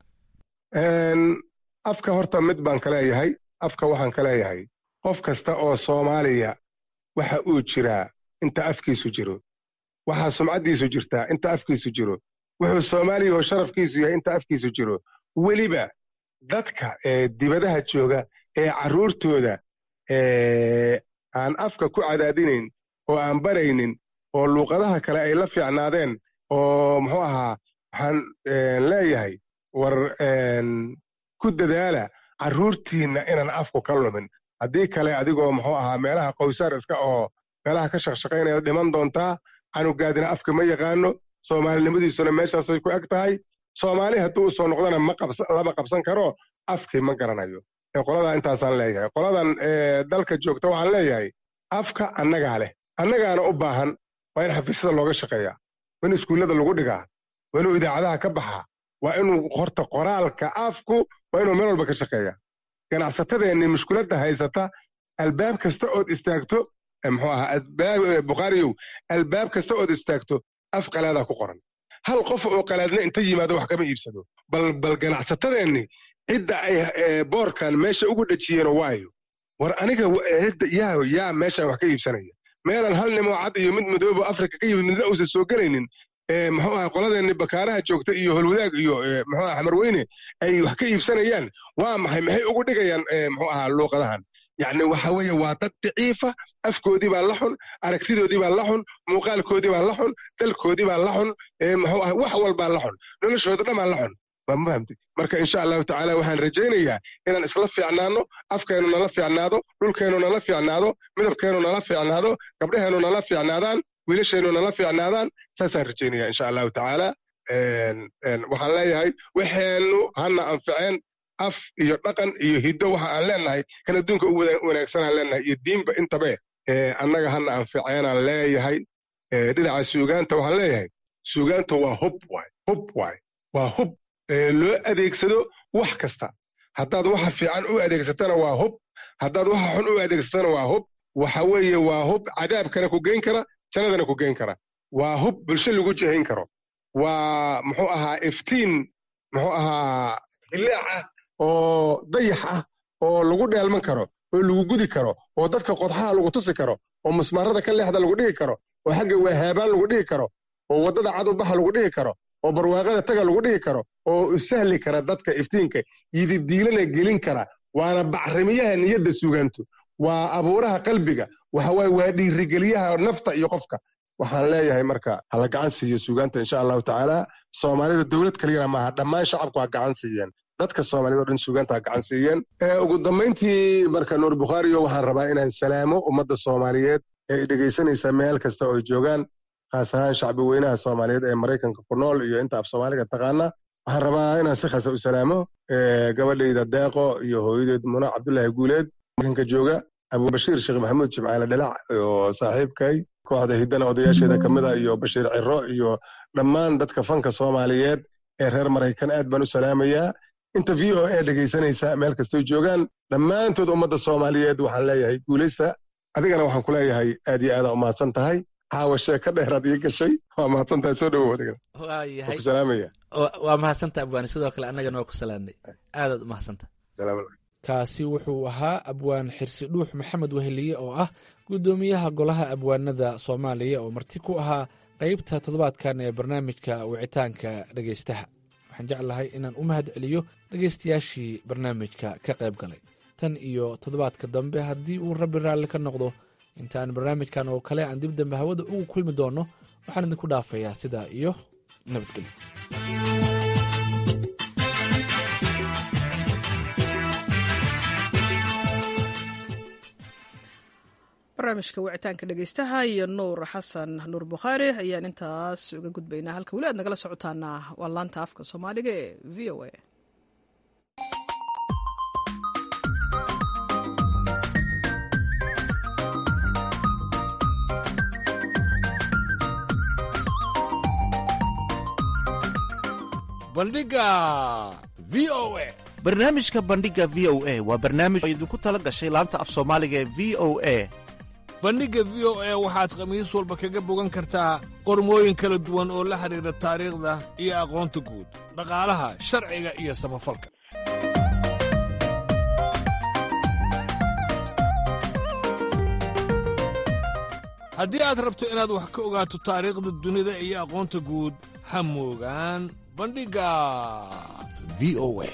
afka horta mid baan ka leeyahay afka waxaan ka leeyahay qof kasta oo soomaaliya waxa uu jiraa inta afkiisu jiro waxaa sumcaddiisu jirtaa inta afkiisu jiro wuxuu soomaaliya oo sharafkiisu yahay inta afkiisu jiro weliba dadka dibadaha jooga ee carruurtooda aan afka ku cadaadinayn oo aan baraynin oo luuqadaha kale ay la fiicnaadeen oo muxuu ahaa waxaan leeyahay war ku dadaala carruurtiinna inaan afku ka lumin haddii kale adigoo muxuu ahaa meelaha qowsaar iska oo meelaha ka shaqshaqaynaya dhiman doontaa canugaadina afka ma yaqaano soomaalinimadiisuna meeshaasay ku eg tahay soomaali hadduu u soo noqdana lama qabsan karo afkii ma garanayo qoladaa intaasaan leeyahay qoladan dalka joogta waxaan leeyahay afka annagaa leh annagaana u baahan waa in xafiisyada looga shaqeeyaa waa in iskuullada lagu dhigaa waa inuu idaacadaha ka baxaa waa inuu horta qoraalka afku waa inuu meel walba ka shaqeeyaa ganacsatadeenni mushkuladda haysata albaab kasta ood istaagto muxuu ahaa bukhaariyow albaab kasta ood istaagto af qalaadaa ku qoran hal qof oo qalaadna inta yimaado wax kama iibsado bal bal ganacsatadeenni cidda ay boorkan meesha ugu dhejiyeen waayo war aniga cidda yaa yaa meeshaan wax ka iibsanaya meelan hal nimoo cad iyo mid madoobo afrika ka yimid midna uusan soo gelaynin muxuu ahaa qoladeenni bakaaraha joogta iyo holwadaag iyo muxuu ahaa xamarweyne ay wax ka iibsanayaan waa maxay maxay ugu dhigayaan muxuu ahaa luuqadahan yacni waxa weeye waa dad daciifa afkoodii baa la xun aragtidoodii baa la xun muuqaalkoodii baa la xun dalkoodii baa la xun muxuu ahaa wax walbaa la xun noloshooda dhan baa la xun ma fahamtay marka insha allahu tacaala waxaan rajaynayaa inaan isla fiicnaano afkeennu nala fiicnaado dhulkeennu nala fiicnaado midabkeennu nala fiicnaado gabdhaheennu nala fiicnaadaan wiilasheennu nala fiicnaadaan saasaan rajaynaya insha allahu tacaala waxaan leeyahay waxeennu hana anficeen af iyo dhaqan iyo hiddo waxa aan leenahay kan adduunka u wanaagsanaan leenahay iyo diinba intabe annaga hana anficeenaan leeyahay dhinaca suugaanta waxaan leeyahay suugaanta waa hub waay hub waay waa hub loo adeegsado wax kasta haddaad waxa fiican u adeegsatana waa hub haddaad waxa xun u adeegsatana waa hub waxa weeye waa hub cadaabkana ku geyn kara jannadana ku geyn kara waa hub bulsho lagu jihayn karo waa muxuu ahaa iftiin muxuu ahaa hilaac ah oo dayax ah oo lagu dheelman karo oo lagu gudi karo oo dadka qodxaha lagu tusi karo oo musmaarada ka leexda lagu dhigi karo oo xagga waahaabaan lagu dhigi karo oo waddada cadubaxa lagu dhigi karo oo barwaaqada taga lagu dhigi karo oo sahli kara dadka iftiinka yididiilana gelin kara waana bacrimiyaha niyadda suugaantu waa abuuraha qalbiga waxawaaye waa dhiirigeliyaha nafta iyo qofka waxaan leeyahay marka hala gacan siiyo suugaanta insha allahu tacaala soomaalida dowlad kaliyana maaha dhammaan shacabku ha gacan siiyeen dadka soomaaliyad o dhan suugaanta ha gacan siiyeen ugu dambayntii marka nuur bukhaariyo waxaan rabaa inaan salaamo ummadda soomaaliyeed ee dhegaysanaysa meel kasta oo ay joogaan khaas ahaan shacbi weynaha soomaaliyeed ee maraykanka ku nool iyo inta af soomaaliga taqaana waxaan rabaa inaan si khasa u salaamo gabadhayda deeqo iyo hooyadeed muna cabdullaahi guuleed markanka jooga abubashiir sheekh maxamuud jimcaale dhalac oo saaxiibkay kooxda hiddana odayaasheeda ka mid a iyo bashiir ciro iyo dhammaan dadka fanka soomaaliyeed ee reer maraykan aad baan u salaamayaa inta v o a dhegaysanaysa meel kastoy joogaan dhammaantood ummadda soomaaliyeed waxaan leeyahay guulaysta adigana waxaan ku leeyahay aad iyo aada umahadsan tahay caawa sheeka dheeraad ii gashay waa mahadsan tahay soo dhawow adigana waayahay ku salaamaya waa mahadsantaha abwaani sidoo kale annagana waa ku salaamnay aadaad u mahadsantaha kaasi wuxuu ahaa abwaan xirsi dhuux maxamed weheliye oo ah guddoomiyaha golaha abwaanada soomaaliya oo marti ku ahaa qeybta toddobaadkan ee barnaamijka wicitaanka dhegaystaha waxaan jeclahay inaan u mahad celiyo dhegaystayaashii barnaamijka ka qayb galay tan iyo toddobaadka dambe haddii uu rabbi raalli ka noqdo intaan barnaamijkan oo kale aan dib dambe hawada ugu kulmi doonno waxaan idinku dhaafayaa sidaa iyo nabadgelyo barnaamijka wicitaanka dhegeystaha iyo nuur xasan nuur bukhaari ayaan intaas uga gudbaynaa halka weli aad nagala socotaana waa laanta afka soomaaliga ee v o a bandhiga v o a barnaamijka bandhigga v o a waa barnaamij oo idinku tala gashay laanta af soomaaliga ee v o a bandhigga v o a waxaad khamiis walba kaga bogan kartaa qormooyin kala duwan oo la xidhiidha taariikhda iyo aqoonta guud dhaqaalaha sharciga iyo samafalka haddii aad rabto inaad wax ka ogaato taariikhda dunida iyo aqoonta guud ha moogaan bandhigga v o a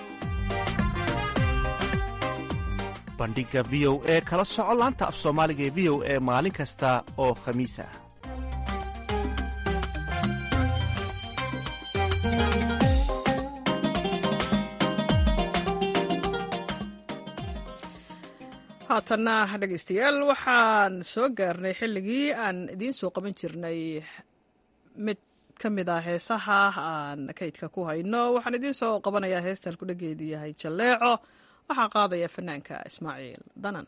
bandhigga v o e kala soco laanta af soomaaliga ee v o e maalin kasta oo khamiis ah haatanna dhegaystayaal waxaan soo gaarnay xilligii aan idiin soo qaban jirnay mid ka mid ah heesaha aan kaydka ku hayno waxaan idiin soo qabanayaa heestan kudhageedu yahay jalleeco waxaa qaadaya fanaanka ismaaciil danan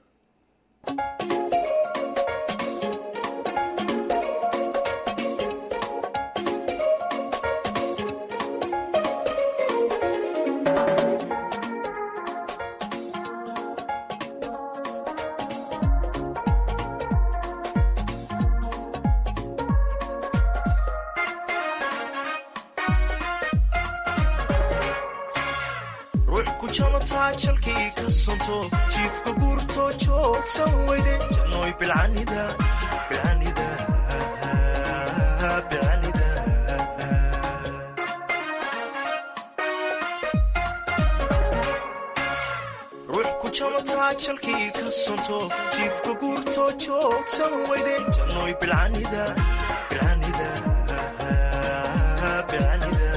jalkii ka sonto jiifka guurto joogsan weyde jannoy bilcanida bilcanida bilcanida ruux ku jamataa jalkii ka sonto jiifka guurto joogsan weyde jannoy bilcanida bilcanida bilcanida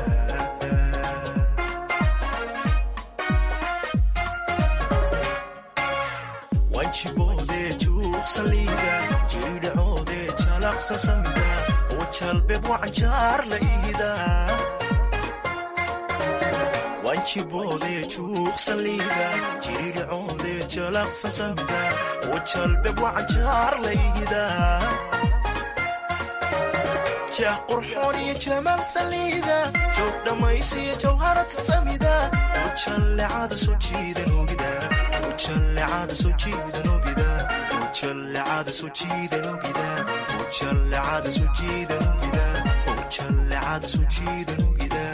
wanjiboode juuqsaliida jiidhacoode jalaqsan samida oo jalbeeb wacanjaar la iida wanjiboode juuqsaliida jiidhacoode jalaqsan samida oo jalbeeb wacanjaar la iida jah qurxoon iyo jamaal saliida joog dhammaysiyo jawharata samida oo jallecada soo jiidan ogida ujallecada soo jiidan ogida ujallecada soo jiidan ogida ujallecada soo jiidan ogida ujallecada soo jiidan ogida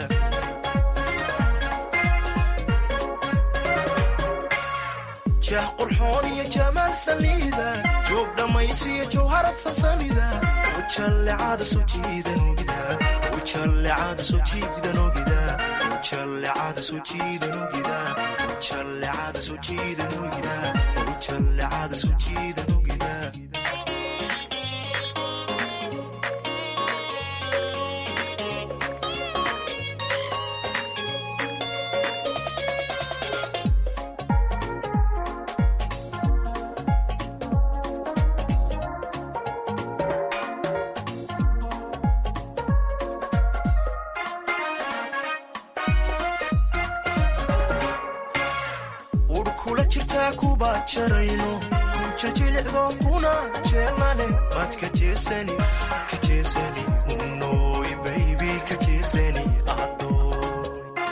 jah qurxoon iyo jamaal saliida joog dhammaysiyo jawharad sasamida ujallecada soo jiidan ogida ujallecada soo jiidan ogida ujallecada soo jiidan ogida ujallecada soo jiidan ogida ujallecada soo jiidan ogida urkula jirtaa kuba jarayno ku jiljilicdo kuna jeelane mad ka jeesani ka jeesani unoy baybi ka jeesani adoy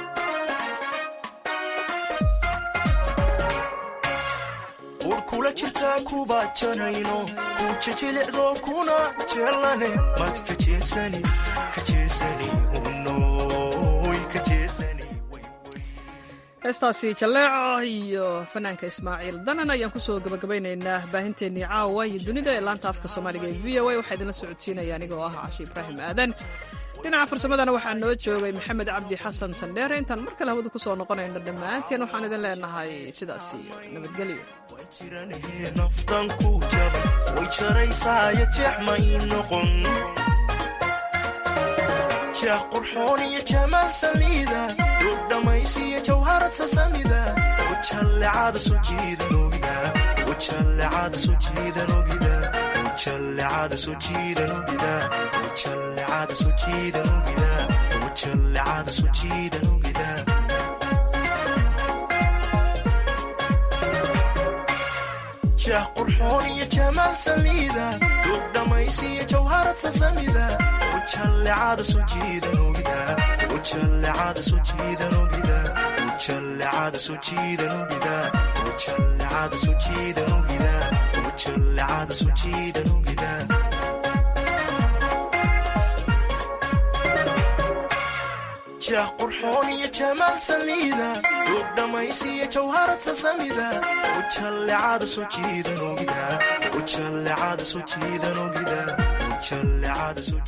urkula jirtaa kuba jarayno ku jiljilicdo kuna jeelane mad ka jeesani ka jeesani unoy ka jeesani heestaasi jalleeco iyo fanaanka ismaaciil danan ayaan kusoo gabagabaynaynaa baahinteennii caawa iyo dunida ee laanta afka soomaaliga ee v o a waxaa idinla socodsiinaya anigoo ah cashi ibraahim aadan dhinaca farsamadana waxaa noo joogay maxamed cabdi xasan sandheere intaan mar kale hawada kusoo noqonayno dhammaanteen waxaan idin leenahay sidaas iyo nabadgelyo naftan ku jaba way jaraysaayo jeex ma ii noqon jah qurxoon iyo jamaal saliida duug dhammaysiyo jawharad sasamida ujallecada soo jiidan ogida ujallecada soo jiidan ogida ujallecada soo jiidan ogida ujallecada soo jiidan ogida ujallecada soo jiidan ogida jah qurxoon iyo jamaal saliida duug dhammaysiyo jawharad sasamida ujallecada soo jiidan ogida ujallecada soo jiidan ogida ujallecada soo jiidan ogida ujallecada soo jiidan ogida ujallecada soo jiidan ogida jah qurxoon iyo jamaal saliida duug dhammaysiyo jawharad sasamida ujallecada soo jiidan ogida ujallecada soo jiidan ogida ujallecada soo